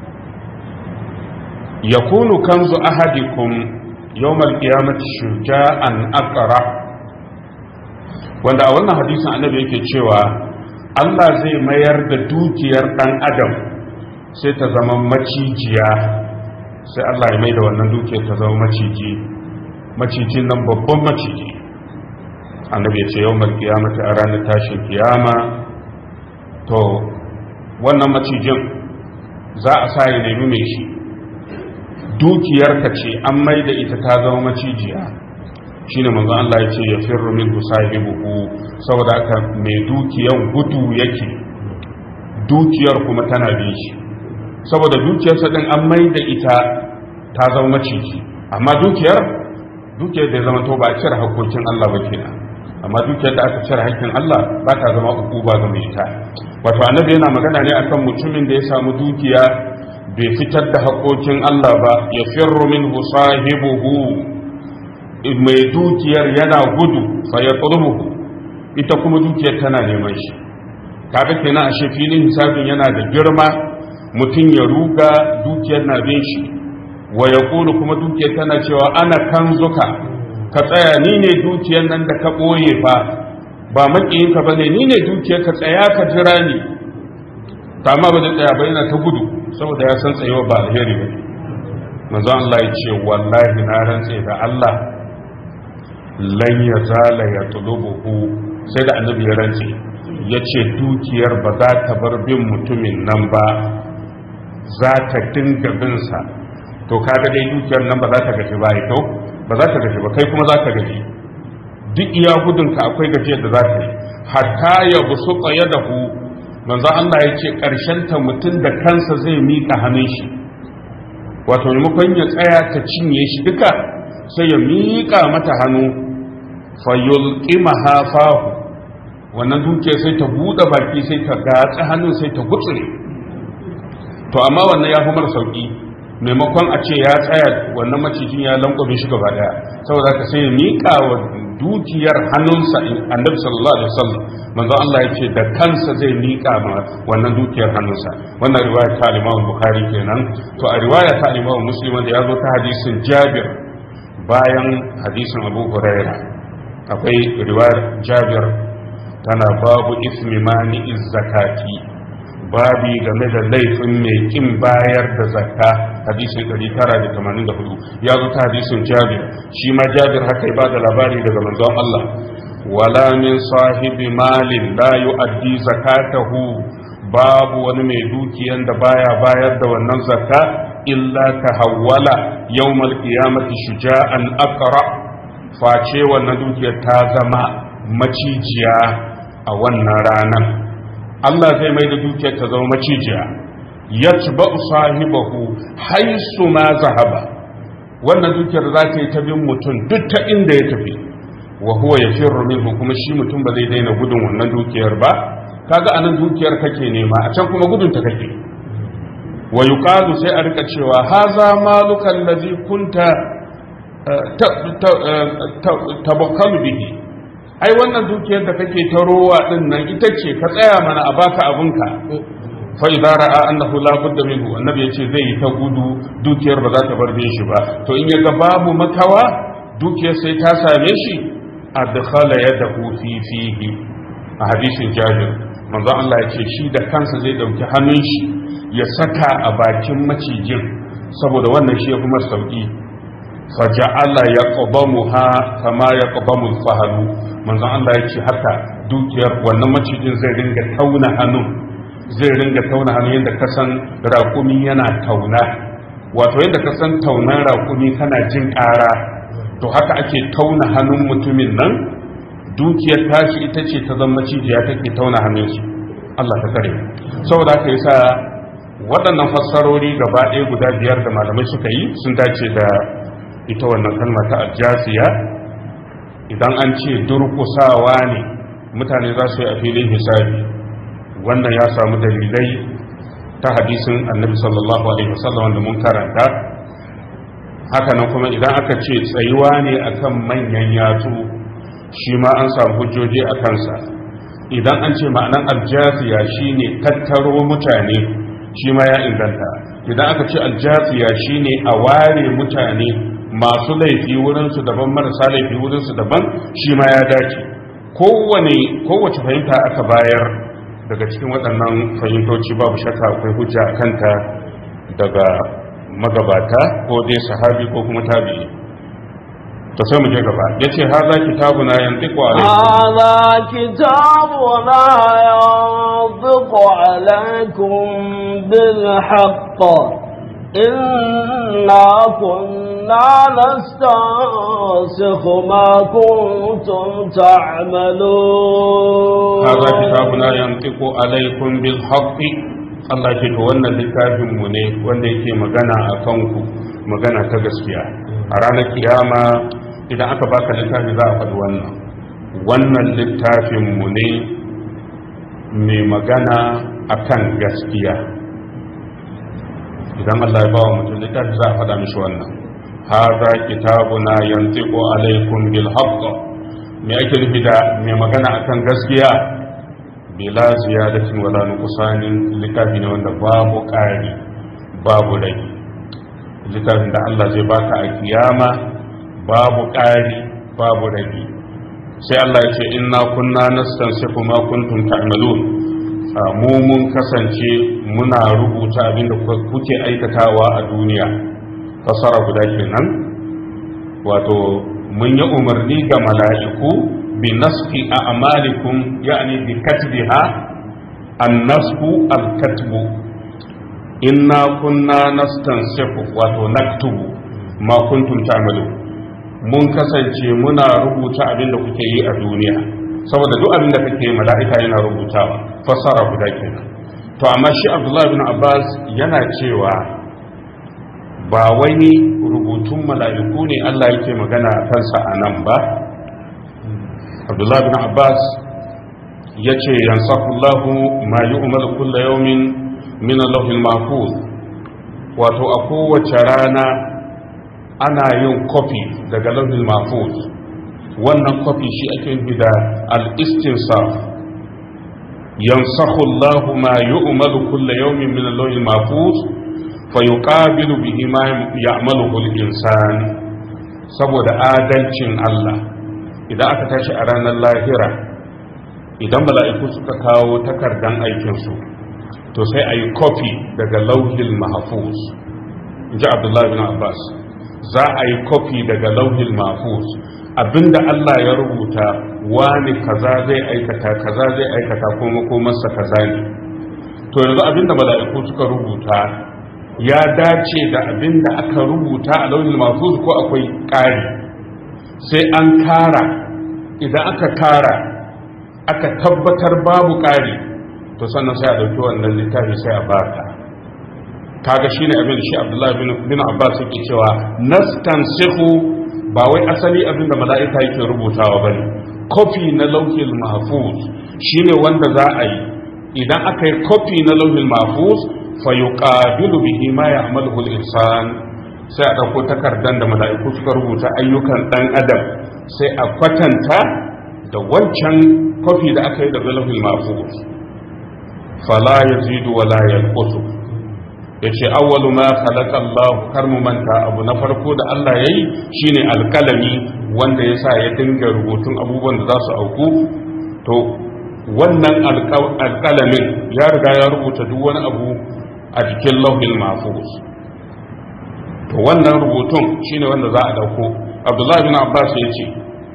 yakunu kanzu ahadikum yawmal qiyamati shuja'an aqra wanda a wannan hadisin annabi yake cewa Allah zai mayar da dukiyar dan adam sai ta zama macijiya sai Allah ya mai da wannan dukiyar ta zama maciji macijin nan babban maciji annabi ya ce yawmal qiyamati a ranar tashin kiyama to wannan macijin za a sa ya nemi mai shi dukiyarka ce an mai da ita ta zama macijiya shine manzo Allah ya ce ya firru min sahibuhu saboda haka mai dukiyan gudu yake dukiyar kuma tana bin shi saboda dukiyarsa din an mai da ita ta zama maciji amma dukiyar dukiyar da zama to ba a cire hakokin Allah ba kenan amma dukiyar da aka cire hakkin Allah ba ta zama ukuba ga mai ita wato annabi yana magana ne akan mutumin da ya samu dukiya bai fitar da hakokin Allah ba ya firru min sahibuhu mai dukiyar yana gudu fa ya ita kuma dukiyar tana neman shi kaga kenan ashe filin hisabin yana da girma mutum ya ruga dukiyar na bin shi wa ya kuma dukiyar tana cewa ana kanzuka ka tsaya ni ne dukiyar nan da ka ɓoye fa ba maƙiyinka ba ne ni ne dukiyar ka tsaya ka jira ni ta ma ba zai tsaya ba yana ta gudu saboda ya san tsayewa ba alheri ba manzo Allah ya ce wallahi na rantse da Allah lan ya zala ya tulubuhu sai da annabi ya rantse ya ce dukiyar ba za ta bar bin mutumin nan ba za ta dinga binsa to kaga dai dukiyar nan ba za ta gaji ba ito ba za ta gaji ba kai kuma za ta gaji duk iya gudunka akwai gajiyar da za ta yi hatta ya busu tsaye da hu manzo Allah ya ce ƙarshen ta mutum da kansa zai miƙa hannun shi wato maimakon ya tsaya ta cinye shi duka sai ya miƙa mata hannu fayulqimaha fahu wannan duke sai ta buɗe baki sai ta gatsa hannun sai ta gutsure to amma wannan ya fi mara sauki maimakon a ce ya tsaya wannan macijin ya lankwame shi gaba daya saboda ka sai ya miƙa wa dukiyar hannunsa annabi sallallahu alaihi wasallam manzo Allah ya ce da kansa zai miƙa ma wannan dukiyar hannunsa wannan riwaya ta Imam Bukhari kenan to a riwaya ta Imam Muslim da ya zo ta hadisin Jabir bayan hadisin Abu Hurairah akwai riwayar Jabir tana babu ismi mani zakati babi game da laifin mai kin bayar da zakka hadisin 984 ya zo ta hadisin jabir shi ma jabir haka ba da labari daga manzon Allah wala min sahibi malin la yu'addi zakatahu babu wani mai dukiyan da baya bayar da wannan zakka illa tahawwala yawmal qiyamati shuja'an aqra face wannan dukiyar ta zama macijiya a wannan ranar Allah zai mai da dukiyar ta zama macijiya ya ci ba sahibahu haisu ma zahaba wannan dukiyar za ta yi ta bin mutum duk ta inda ya tafi wa huwa ya firru minhu kuma shi mutum ba zai daina gudun wannan dukiyar ba kaga anan dukiyar kake nema a can kuma gudun ta kake wa yuqalu sai a rika cewa haza maluka allazi kunta tabakkalu bihi ai wannan dukiyar da kake ta rowa din nan ita ce ka tsaya mana a baka abinka fa idza ra'a annahu la budda minhu annabi yace zai yi ta gudu dukiyar ba za ta bar shi ba to in yaga babu makawa dukiyar sai ta same shi adkhala yadahu fi fihi a hadisin jabir manzo Allah yace shi da kansa zai dauki hannun shi ya saka a bakin macijin saboda wannan shi ya kuma sauki faja'ala yaqdamuha kama yaqdamu al-fahlu manzon Allah ya ce haka dukiyar wannan macijin zai ringa tauna hannu zai ringa tauna hannu yadda ka san raƙumi yana tauna wato yadda ka san taunan raƙumi kana jin ƙara to haka ake tauna hannun mutumin nan dukiyar tashi ita ce ta zama macijiya take tauna hannun shi Allah ta kare saboda haka yasa waɗannan fassarori gaba ɗaya guda biyar da malamai suka yi sun dace da ita wannan kalma ta aljasiya idan an ce durkusawa ne mutane za su yi a filin hisabi wannan ya samu dalilai ta hadisin annabi sallallahu alaihi wasallam wanda mun karanta hakanan kuma idan aka ce tsayuwa ne akan manyan yatsu shi ma an samu hujjoji a kansa idan an ce ma'anan aljasiya shine tattaro mutane shi ma ya inganta idan aka ce aljasiya shine a ware mutane masu laifi wurinsu daban marasa laifi wurinsu daban shi ma ya dace kowane kowace fahimta aka bayar daga cikin waɗannan fahimtoci babu shakka akwai hujja a kanta daga magabata ko dai sahabi ko kuma tabi'i to sai mu je gaba yace haza kitabuna yantiqu alaykum هذا كتابنا ينطق عليكم بالحق إنا كنا كنا نستنسخ ما كنتم تعملون هذا كتابنا ينطق عليكم بالحق Allah ce to wannan littafin mu ne wanda yake magana a kanku magana ta gaskiya a ranar kiyama idan aka baka littafi za a faɗi wannan wannan littafin mu ne mai magana akan gaskiya idan Allah ya bawa mutum littafi za a faɗa mishi wannan haza kitabuna yantiqu alaikum bil haqq me ake nufi da mai magana akan gaskiya bila ziyadatin wala nuqsanin littafi ne wanda babu ƙari babu rage littafin da Allah zai baka a kiyama babu ƙari babu rage sai Allah ya ce inna kunna nastansifu ma kuntum ta'malun mu mun kasance muna rubuta abinda kuke aikatawa a duniya fasara guda kenan wato mun yi umarni ga mala'iku bi nasfi a'malikum yani bi katbiha an-nasfu al-katbu inna kunna nastansifu wato naktubu ma kuntum ta'malun mun kasance muna rubuta abinda kuke yi a duniya saboda duk abin da kake mala'ika yana rubutawa fassara guda kenan to amma shi abdullahi bin abbas yana cewa ba wani rubutun mala'iku ne allah yake magana a kansa a nan ba abdullahi bin abbas ya ce yansakullahu ma yi umar kulla yaumin min allahul mahfuz wato a kowace rana ana yin kofi daga lauhin mahfuz wannan kwafi shi ake nufi da al-istinsaf yansakhu Allahu ma yu'malu kulla yawmin min al-lawhil mahfuz fa yuqabilu bihi ma ya'maluhu al-insan saboda adalcin Allah idan aka tashi a ranar lahira idan mala'iku suka kawo takardan aikinsu to sai a yi kofi daga lauhil mahfuz in ji abdullahi bin abbas za a yi kofi daga lauhil mahfuz abinda Allah ya rubuta wani kaza zai aikata kaza zai aikata kuma komarsa kaza ne to yanzu abinda mala'iku suka rubuta ya dace da abinda aka rubuta a launin mahfuz ko akwai ƙari sai an kara idan aka kara aka tabbatar babu ƙari to sannan sai a ɗauki wannan littafi sai a baka kaga shine abin da shi Abdullahi bin Abbas yake cewa nastansihu ba wai asali abinda mala'ika yake rubutawa bane kofi na lauhil mahfuz shine wanda za a yi idan aka yi kofi na lauhil mahfuz fa yuqabilu bihi ma ya'maluhu al-insan sai a dauko takardan da mala'iku suka rubuta ayyukan dan adam sai a kwatanta da wancan kofi da aka yi da lauhil mahfuz fala yazidu wala yanqusu ya ce awwalu ma khalaqa Allah kar mu manta abu na farko da Allah yayi shine alkalami wanda yasa ya dinga rubutun abubuwan da za su auku to wannan alkalamin ya riga ya rubuta duk wani abu a jikin lauhin mahfuz to wannan rubutun shine wanda za a dauko Abdullah bin Abbas ya ce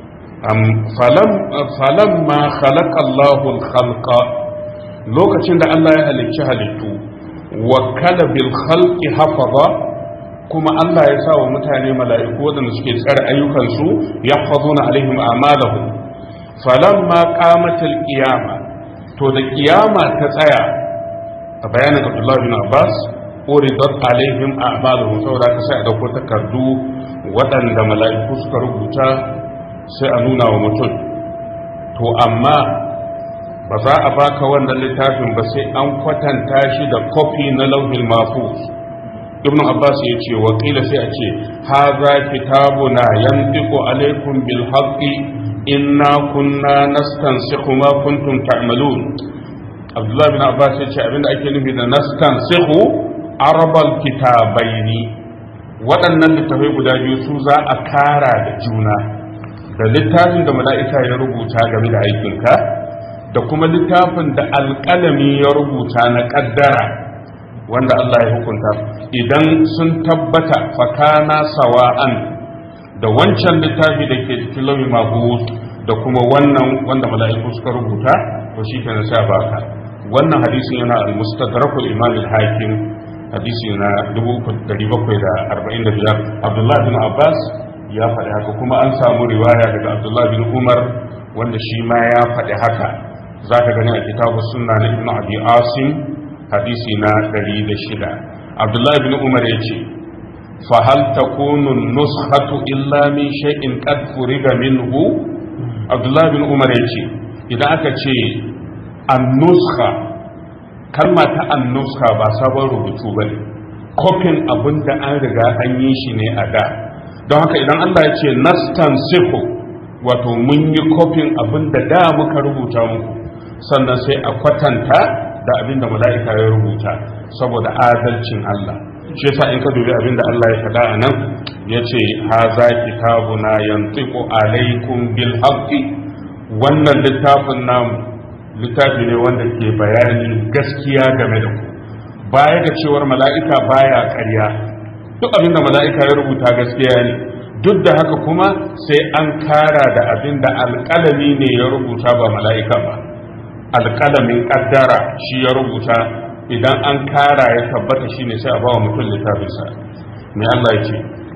falam falam ma khalaqa Allahu al-khalqa lokacin da Allah ya halicci halittu wakala bil khalqi hafaza kuma Allah ya sa wa mutane mala'iku wadanda suke tsare ayyukansu yahfazuna alaihim a'malahum falamma qamatil qiyama to da qiyama ta tsaya a bayanin Abdullah bin Abbas uridat alaihim a'maluhum saboda ka sai a dauko takardu waɗanda mala'iku suka rubuta sai a nuna wa mutum to amma ba za a baka wannan littafin ba sai an kwatanta shi da kofi na lauhin mafus ibn abbas ya ce wakila sai a ce haza kitabuna yantiqu alaikum bil haqqi inna kunna nastansikhu ma kuntum ta'malun abdullah bin abbas ya ce abinda ake nufi da nastansikhu arabal kitabaini waɗannan littafai guda biyu su za a kara da juna da littafin da mala'ika ya rubuta game da aikinka da kuma littafin da alƙalami ya rubuta na ƙaddara wanda Allah ya hukunta idan sun tabbata fakana sawa'an da wancan littafi da ke cikin lauyi mahus da kuma wannan wanda mala'iku suka rubuta to shi kenan sai baka wannan hadisin yana al-mustadrakul imam al-hakim hadisi na 3745 abdullahi bin abbas ya faɗi haka kuma an samu riwaya daga abdullahi bin umar wanda shi ma ya faɗi haka za ka gani a kitabu sunna na ibn abi asim hadisi na 106 abdullahi bin umar ya ce fahal takunu nuskhatu illa min shay'in qad furiga minhu abdullahi bin umar ya ce idan aka ce an-nuskha kalma ta an-nuskha ba sabon rubutu bane kofin abin da an riga an yi shi ne a da don haka idan Allah ya ce nastansihu wato mun yi kofin abin da da muka rubuta muku sannan sai a kwatanta da abin da mala'ika ya rubuta saboda adalcin Allah shi yasa in ka dubi abin da Allah ya faɗa a nan ya ce haza kitabuna yantiqu alaikum bil haqqi wannan littafin namu littafi ne wanda ke bayani gaskiya game da ku baya ga cewar mala'ika baya ƙarya duk abin da mala'ika ya rubuta gaskiya ne duk da haka kuma sai an kara da abin da alƙalami ne ya rubuta ba mala'ika ba alƙalamin ƙaddara shi ya rubuta idan an kara ya tabbata shi ne sai a bawa mutum littafinsa mai Allah ya ce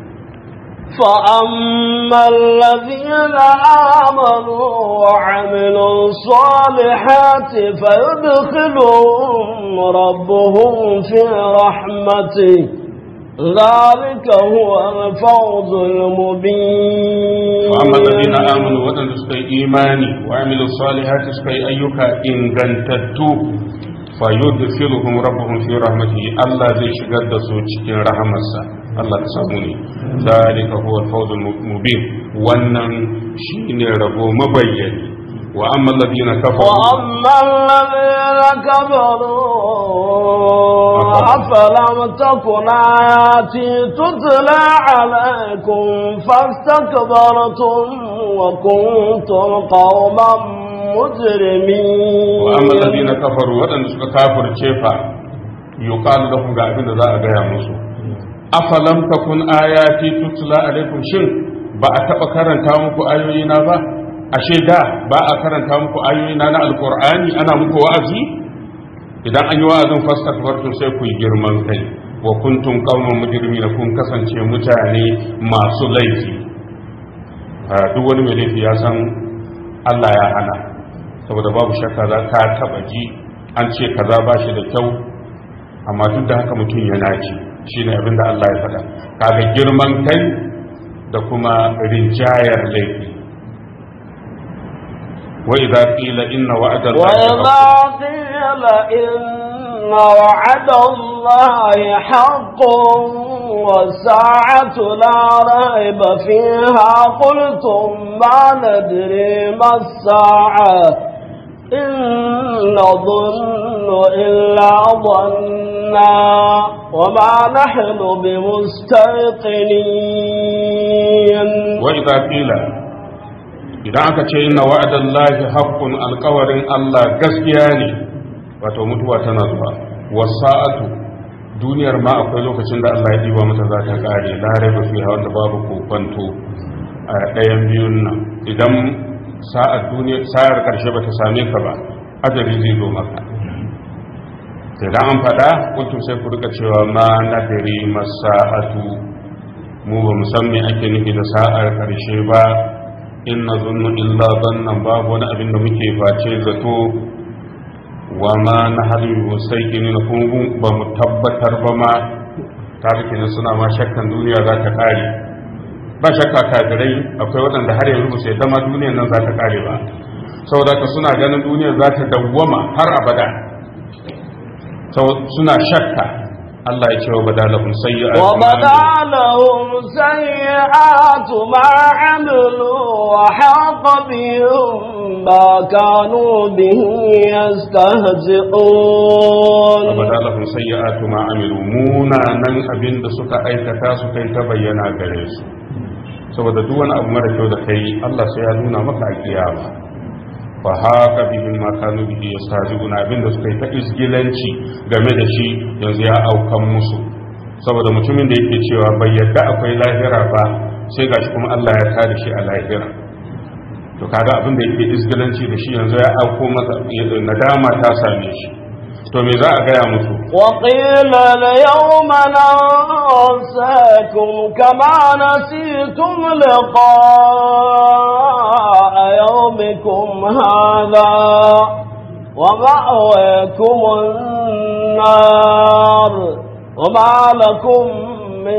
فأما الذين آمنوا وعملوا الصالحات فيدخلهم ربهم في رحمته ذلك هو الفوز المبين وأما الذين آمنوا وأن سكي إيماني وعملوا الصالحات سكي أيك إن جنتتو فيدخلهم ربهم في رحمته الله زي شغل سوچ رحمة الله تساموني ذلك هو الفوز المبين wannan shine rabo mabayyani wa amma alladhina kafaru wa amma alladhina kafaru afalam takun ayati tutla alaykum fastakbartum wa kuntum qauman mujrimin wa amma alladhina kafaru wadanda suka kafirce fa yuqalu lahum ga abin da za a gaya musu afalam takun ayati tutla alaikum shin ba a taba karanta muku ayoyi na ba ashe da ba a karanta muku ayoyi na na alqur'ani ana muku wa'azi idan an yi wa'azin fastakbartum sai ku yi girman kai wa kuntum qauman mujrimin kun kasance mutane masu laifi duk wani mai laifi ya san Allah ya hana saboda babu shakka za ka taba ji an ce kaza ba shi da kyau amma duk da haka mutum yana ci shine abin da Allah ya faɗa kaga girman kai da kuma rinjayar laifi wa idza qila inna wa'da وإذا قيل إن وعد الله حق والساعة لا ريب فيها قلتم ما ندري ما الساعة إن نظن إلا ظنا وما نحن بمستيقنين وإذا قيل idan aka ce inna wa'adallahi haqqun alqawarin Allah gaskiya ne wato mutuwa tana zuwa wasa'atu duniyar ma akwai lokacin da Allah ya diba mata za ta kare la raiba fiha wanda babu kokonto a ɗayan biyun nan idan sa'ar duniya sa'ar karshe bata same ka ba ajali zai zo maka idan an faɗa kuntum sai ku rika cewa ma nadri masa'atu mu ba mu san me ake nufi da sa'ar karshe ba in na zunnu illa zannan babu wani abin da muke face zato wa ma na halin wasai gini na kungun ba mu tabbatar ba ma ta kenan suna ma shakkan duniya za ta kare ba shakka kafirai akwai waɗanda har yanzu ba su yadda ma duniyar nan za ta kare ba saboda ka suna ganin duniyar za ta dawwama har abada suna shakka Allah ya ce wa badalahum sayyi'atu وبدالهم سيئات ما عملوا وحاق بهم ما كانوا به يستهزئون وبدالهم سيئات ما عملوا munanan abin da suka aikata su kai ta bayyana gare su saboda duk wani abu mara kyau da kai Allah sai ya nuna maka a kiyama fa haka bihim ma kanu bihi yastahzi'un abin da suka yi ta isgilanci game da shi yanzu ya aukan musu saboda mutumin da yake cewa bai yadda akwai lahira ba sai gashi kuma Allah ya tada shi a lahira to kaga abin da yake isgilanci da shi yanzu ya auko masa nadama ta same shi to me za a gaya musu وقيل اليوم ننساكم كما نسيتم لقاء يومكم هذا ومأويكم النار وما لكم من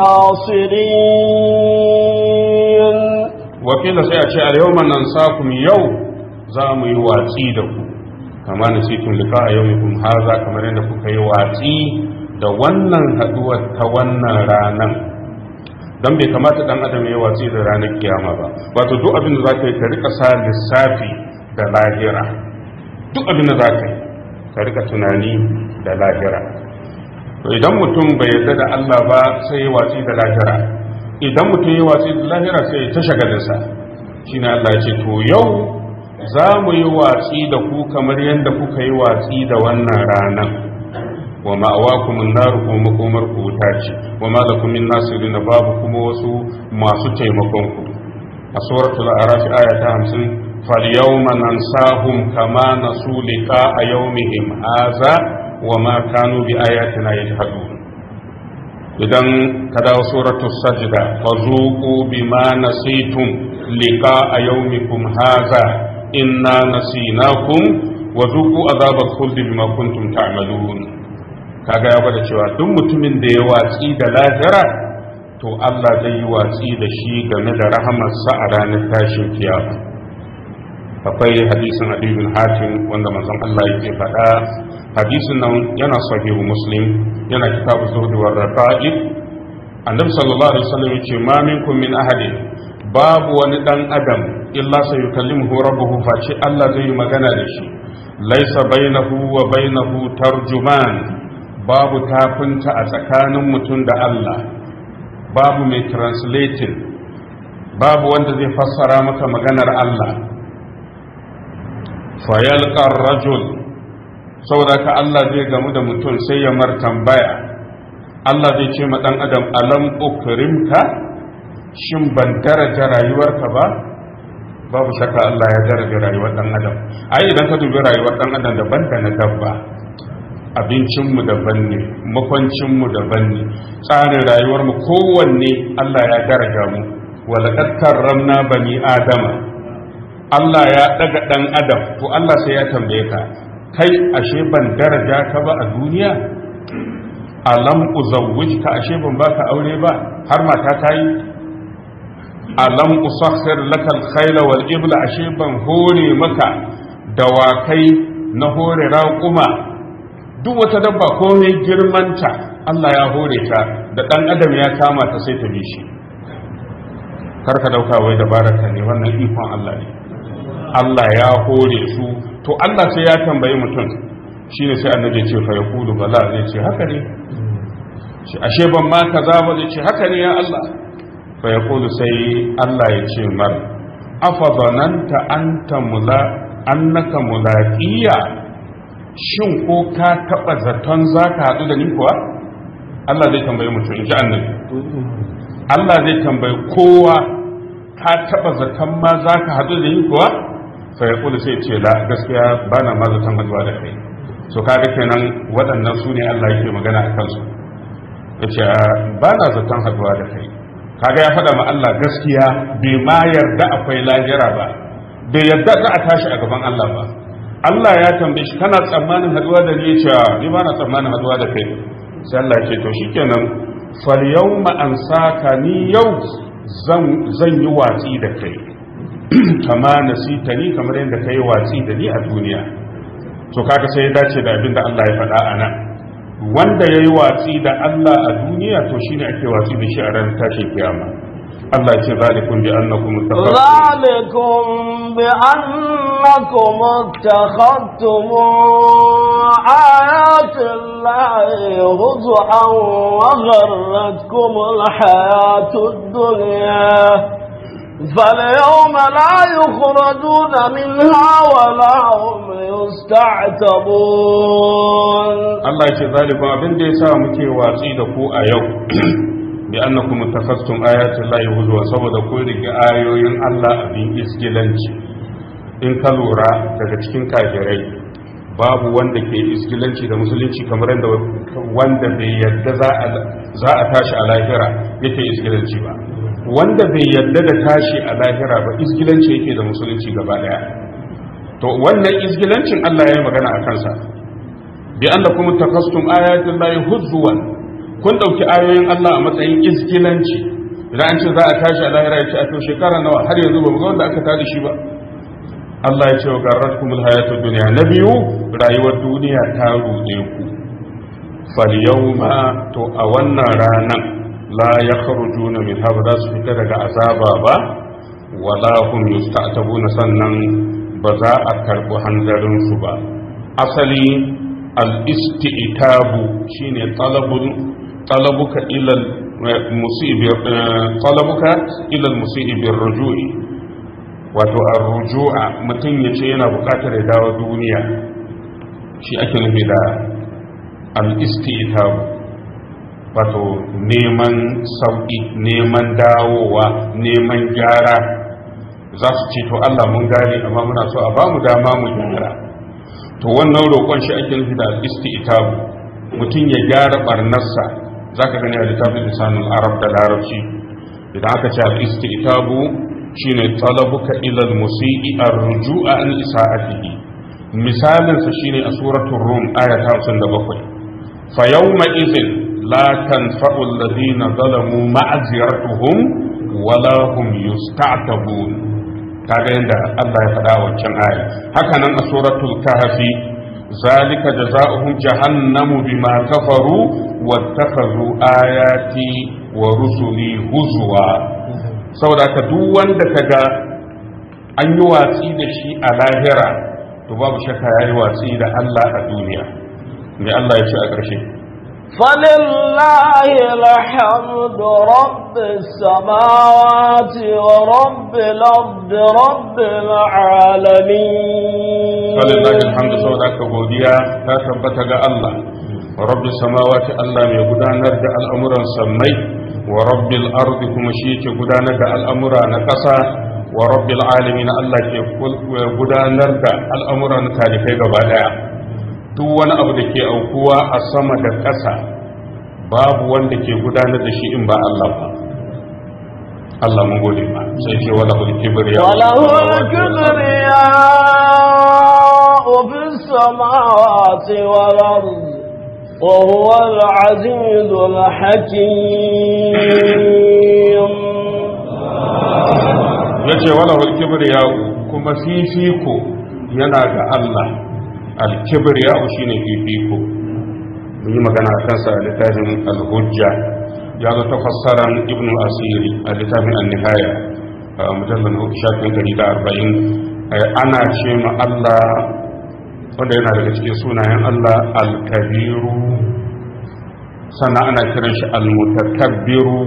ناصرين wakila sai a ce a yau nan sakum yau za mu yi watsi da ku kama na sitin lika a yau haza kamar yadda kuka yi watsi da wannan haduwar ta wannan ranar don bai kamata dan adam ya yi watsi da ranar kiyama ba wato duk abin da za ka yi ka rika sa lissafi da lahira duk abin da za ka yi ka rika tunani da lahira to idan mutum bai yarda da Allah ba sai ya watsi da lahira idan mutum ya watsi da lahira sai ya ta shagalinsa shine Allah ya ce to yau za mu yi watsi da ku kamar yadda kuka yi watsi da wannan ranar wa ma'awakum an-nar ko makomar ku wuta ce wa ma lakum min nasirin babu kuma wasu masu taimakon ku a suratul a'raf aya ta 50 falyawma nansahum kama nasu liqa'a yawmihim hadha wa ma kanu bi ayatina yajhadun idan ka dawo suratul sajda fazuqu bima nasitum liqa'a yawmikum hadha inna nasinakum wa zuqu azabal khuldi bima kuntum ta'malun kaga ya gwada cewa duk mutumin da ya watsi da lahira to Allah zai yi watsi da shi game da rahamarsa a ranar tashin kiyama akwai hadisin Abi bin Hatim wanda manzon Allah yake faɗa hadisin nan yana sahihu Muslim yana kitabu zuhd wa raqa'ib annabi sallallahu alaihi wasallam yace ma minkum min ahadin babu wani dan adam illa sai yukallimuhu rabbuhu face Allah zai yi magana da shi laisa bainahu wa bainahu tarjuman babu tafinta a tsakanin mutum da Allah babu mai translating babu wanda zai fassara maka maganar Allah fayalqar rajul saboda ka Allah zai gamu da mutum sai ya mar tambaya Allah zai ce ma dan adam alam ukrimka shin ban daraja rayuwarka ba babu shakka Allah ya daraja rayuwar dan adam ai idan ka dubi rayuwar dan adam daban da na dabba abincinmu daban ne makwancinmu daban ne tsarin rayuwarmu kowanne Allah ya daraja mu walaƙad karramna bani adama Allah ya daga dan adam to Allah sai ya tambaye ka kai ashe ban daraja ka ba a duniya alam uzawwijka ashe ban baka aure ba har mata ta yi alam usakhir laka al-khayla wal ibla ashe ban hore maka dawakai na hore raƙuma duk wata dabba komai girmanta Allah ya hore ta da dan adam ya kama ta sai ta bi shi karka dauka wai dabaraka ne wannan ikon Allah ne Allah ya hore su to Allah sai ya tambayi mutum shine sai annabi ce fa yaqulu bala zai ce haka ne ashe ban ma kaza ba zai ce haka ne ya Allah fa yaqulu sai Allah ya ce mar afa bananta anta mula annaka mulaqiya shin ko ka taba zaton zaka hadu da ni kuwa Allah zai tambaye mutum in ji annabi Allah zai tambayi kowa ka taba zaton ma zaka hadu da ni kuwa fa yaqulu sai ce la gaskiya bana ma zaton haduwa da kai so kaga kenan waɗannan su ne Allah yake magana a kansu yace ba na zaton haduwa da kai kaga ya faɗa ma Allah gaskiya bai ma yarda akwai lahira ba bai yarda za a tashi a gaban Allah ba Allah ya tambaye shi kana tsammanin haduwa da ni yace ni ba na tsammanin haduwa da kai sai Allah ya ce to shikenan fal yawma ansaka ni yau zan zan yi watsi da kai kama nasita ni kamar yadda kai watsi da ni a duniya to kaga sai ya dace da abin da Allah ya faɗa a nan wanda ya yi watsi da Allah a duniya to shine ake watsi da shi a ranar tashin kiyama Allah ya ce zalikun bi annakum ذلكم بأنكم اتخذتم آيات الله هزءا وغرتكم الحياة الدنيا فاليوم لا يخرجون منها ولا هم يستعتبون Allah ya ce zalikun abin da ya sa muke watsi da ku a yau bi annakum tafassum ayati llahi huzwa saboda ku rige ayoyin Allah abin isgilanci in ka lura daga cikin kafirai babu wanda ke iskilanci da musulunci kamar yadda wanda bai yadda za a tashi a lahira yake iskilanci ba wanda bai yadda da tashi a lahira ba iskilanci yake da musulunci gaba daya to wannan iskilancin Allah ya yi magana a kansa bi annakum takastum ayatin lahi huzwan kun dauki ayoyin Allah a matsayin iskilanci idan an ce za a tashi a lahira ya ce a to shekara nawa har yanzu ba mu ga wanda aka tada shi ba Allah ya ce wa garratkumul hayatud dunya na biyu rayuwar duniya ta ruɗe ku fal yawma to a wannan ranan la yakhrujuna min ha za su fita daga azaba ba wala hum yusta'tabuna sannan ba za a karbi hanzarin su ba asali al isti'tabu shine talabul talabuka ila musibi talabuka ila al musibi rujui wato a rujua mutum ya ce yana bukatar ya dawo duniya shi ake nufi da al-istitabu wato neman sauƙi neman dawowa neman gyara za su ce to Allah mun gane amma muna so a bamu dama mu gyara to wannan roƙon shi ake nufi da al-istitabu mutum ya gyara barnarsa zaka gani a littafin lisanul arab da larabci idan aka ce al-istitabu shine talabuka ilal musii ar-ruju'a an isa'atihi misalin sa shine a suratul rum aya ta 57 fa yawma idhin la tanfa'u alladhina zalamu ma'ziratuhum wala hum yusta'tabun kaga yanda Allah ya faɗa wancan aya haka nan a suratul kahfi zalika jazaohum jahannamu bima kafaru wattakhadhu ayati wa rusuli huzwa saboda ka duk wanda ka ga an yi watsi da shi a lahira to babu shakka ya yi watsi da Allah a duniya mai Allah ya ce a ƙarshe فلله الحمد رب السماوات ورب الأرض رب العالمين فلله الحمد سوى godiya ta tabbata ga Allah rabbi samawati Allah mai gudanar da al'amuran sammai wa rabbil ardi kuma shi yake gudanar da al'amura na ƙasa wa rabbil alamin Allah ke gudanar da al'amura na talikai gaba daya duk wani abu da ke aukuwa a sama da ƙasa babu wanda ke gudanar da shi in ba Allah ba Allah mun gode ba sai ce wala hul kibriya wala hul kibriya fis samawati wal ardi وهو العزيز الحكيم yace wala wal kibriya kuma fifiko yana ga Allah al kibriya shine fifiko mun yi magana a kansa a littafin al hujja ya zo tafassaran ibnu asiri a littafin an nihaya mujallal shafin gari da arba'in ana ce ma Allah wanda yana daga cikin sunayen Allah al-kabiru sannan ana kiran shi al-mutakabbiru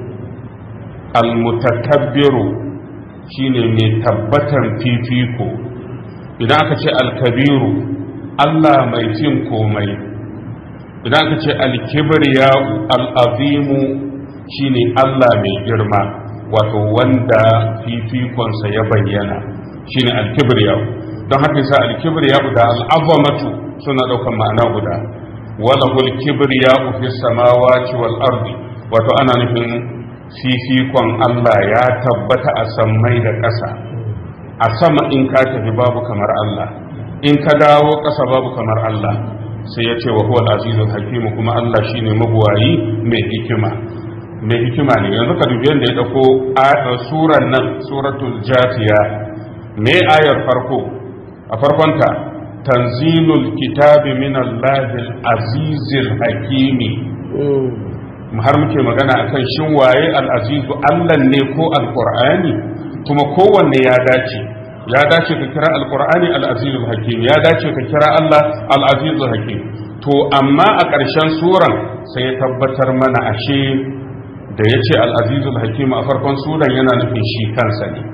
al-mutakabbiru shine mai tabbatan fifiko idan aka ce al-kabiru Allah mai cin komai idan aka ce al-kibriya al-azimu shine Allah mai girma wato wanda fifikonsa ya bayyana shine al-kibriya don haka yasa al-kibriya da al-azamatu suna daukan ma'ana guda wala hul kibriya fi samawati wal ardi wato ana nufin fifikon Allah ya tabbata a sammai da ƙasa a sama in ka tafi babu kamar Allah in ka dawo ƙasa babu kamar Allah sai ya ce wa huwa al-azizul hakim kuma Allah shine mabuwayi mai hikima mai hikima ne yanzu ka dubi yadda ya dauko suran nan suratul jatiya me ayar farko a farkonta tanzilul kitabi min Allahil azizil hakimi har muke magana akan shin waye al-azizu Allah ne ko al-qur'ani kuma kowanne ya dace ya dace ka kira al-qur'ani al-azizul hakim ya dace ka kira Allah al-azizul hakim to amma a ƙarshen suran sai ya tabbatar mana ashe da ya ce al-azizul hakim a farkon suran yana nufin shi kansa ne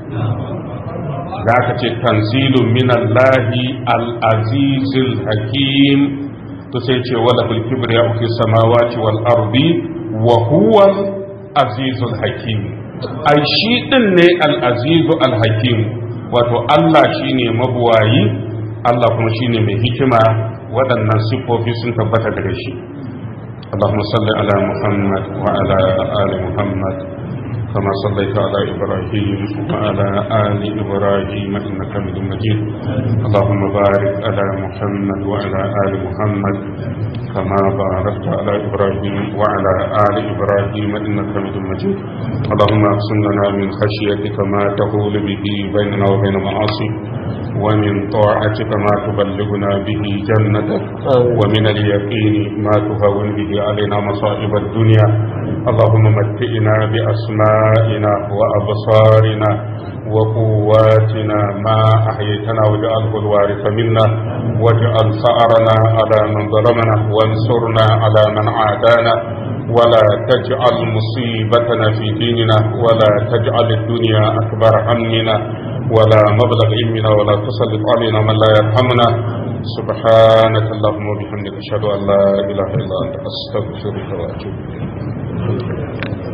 da aka ce tanzilun minallahi al-azizul hakim to sai ce wala bil kibriya fi samawati wal ardi wa huwa azizul hakim ai shi din ne al-azizu al-hakim wato Allah shine mabuwayi Allah kuma shine mai hikima waɗannan siffofi sun tabbata gare shi اللهم صل على محمد وعلى آل محمد كما صليت على إبراهيم وعلى آل إبراهيم إنك حميد مجيد اللهم بارك على محمد وعلى آل محمد كما باركت على إبراهيم وعلى آل إبراهيم إنك حميد مجيد اللهم اقسم لنا من خشيتك ما تحول به بيننا وبين معاصيك ومن طاعتك ما تبلغنا به جنتك ومن اليقين ما تهون به علينا مصائب الدنيا اللهم متئنا بأسمائنا وأبصارنا وقواتنا ما أحييتنا واجعله الوارث منا واجعل ثأرنا على من ظلمنا وانصرنا على من عادانا ولا تجعل مصيبتنا في ديننا ولا تجعل الدنيا أكبر همنا ولا مبلغ علمنا ولا تسلط علينا من لا يرحمنا سبحانك اللهم وبحمدك أشهد أن لا إله إلا أنت أستغفرك وأتوب إليك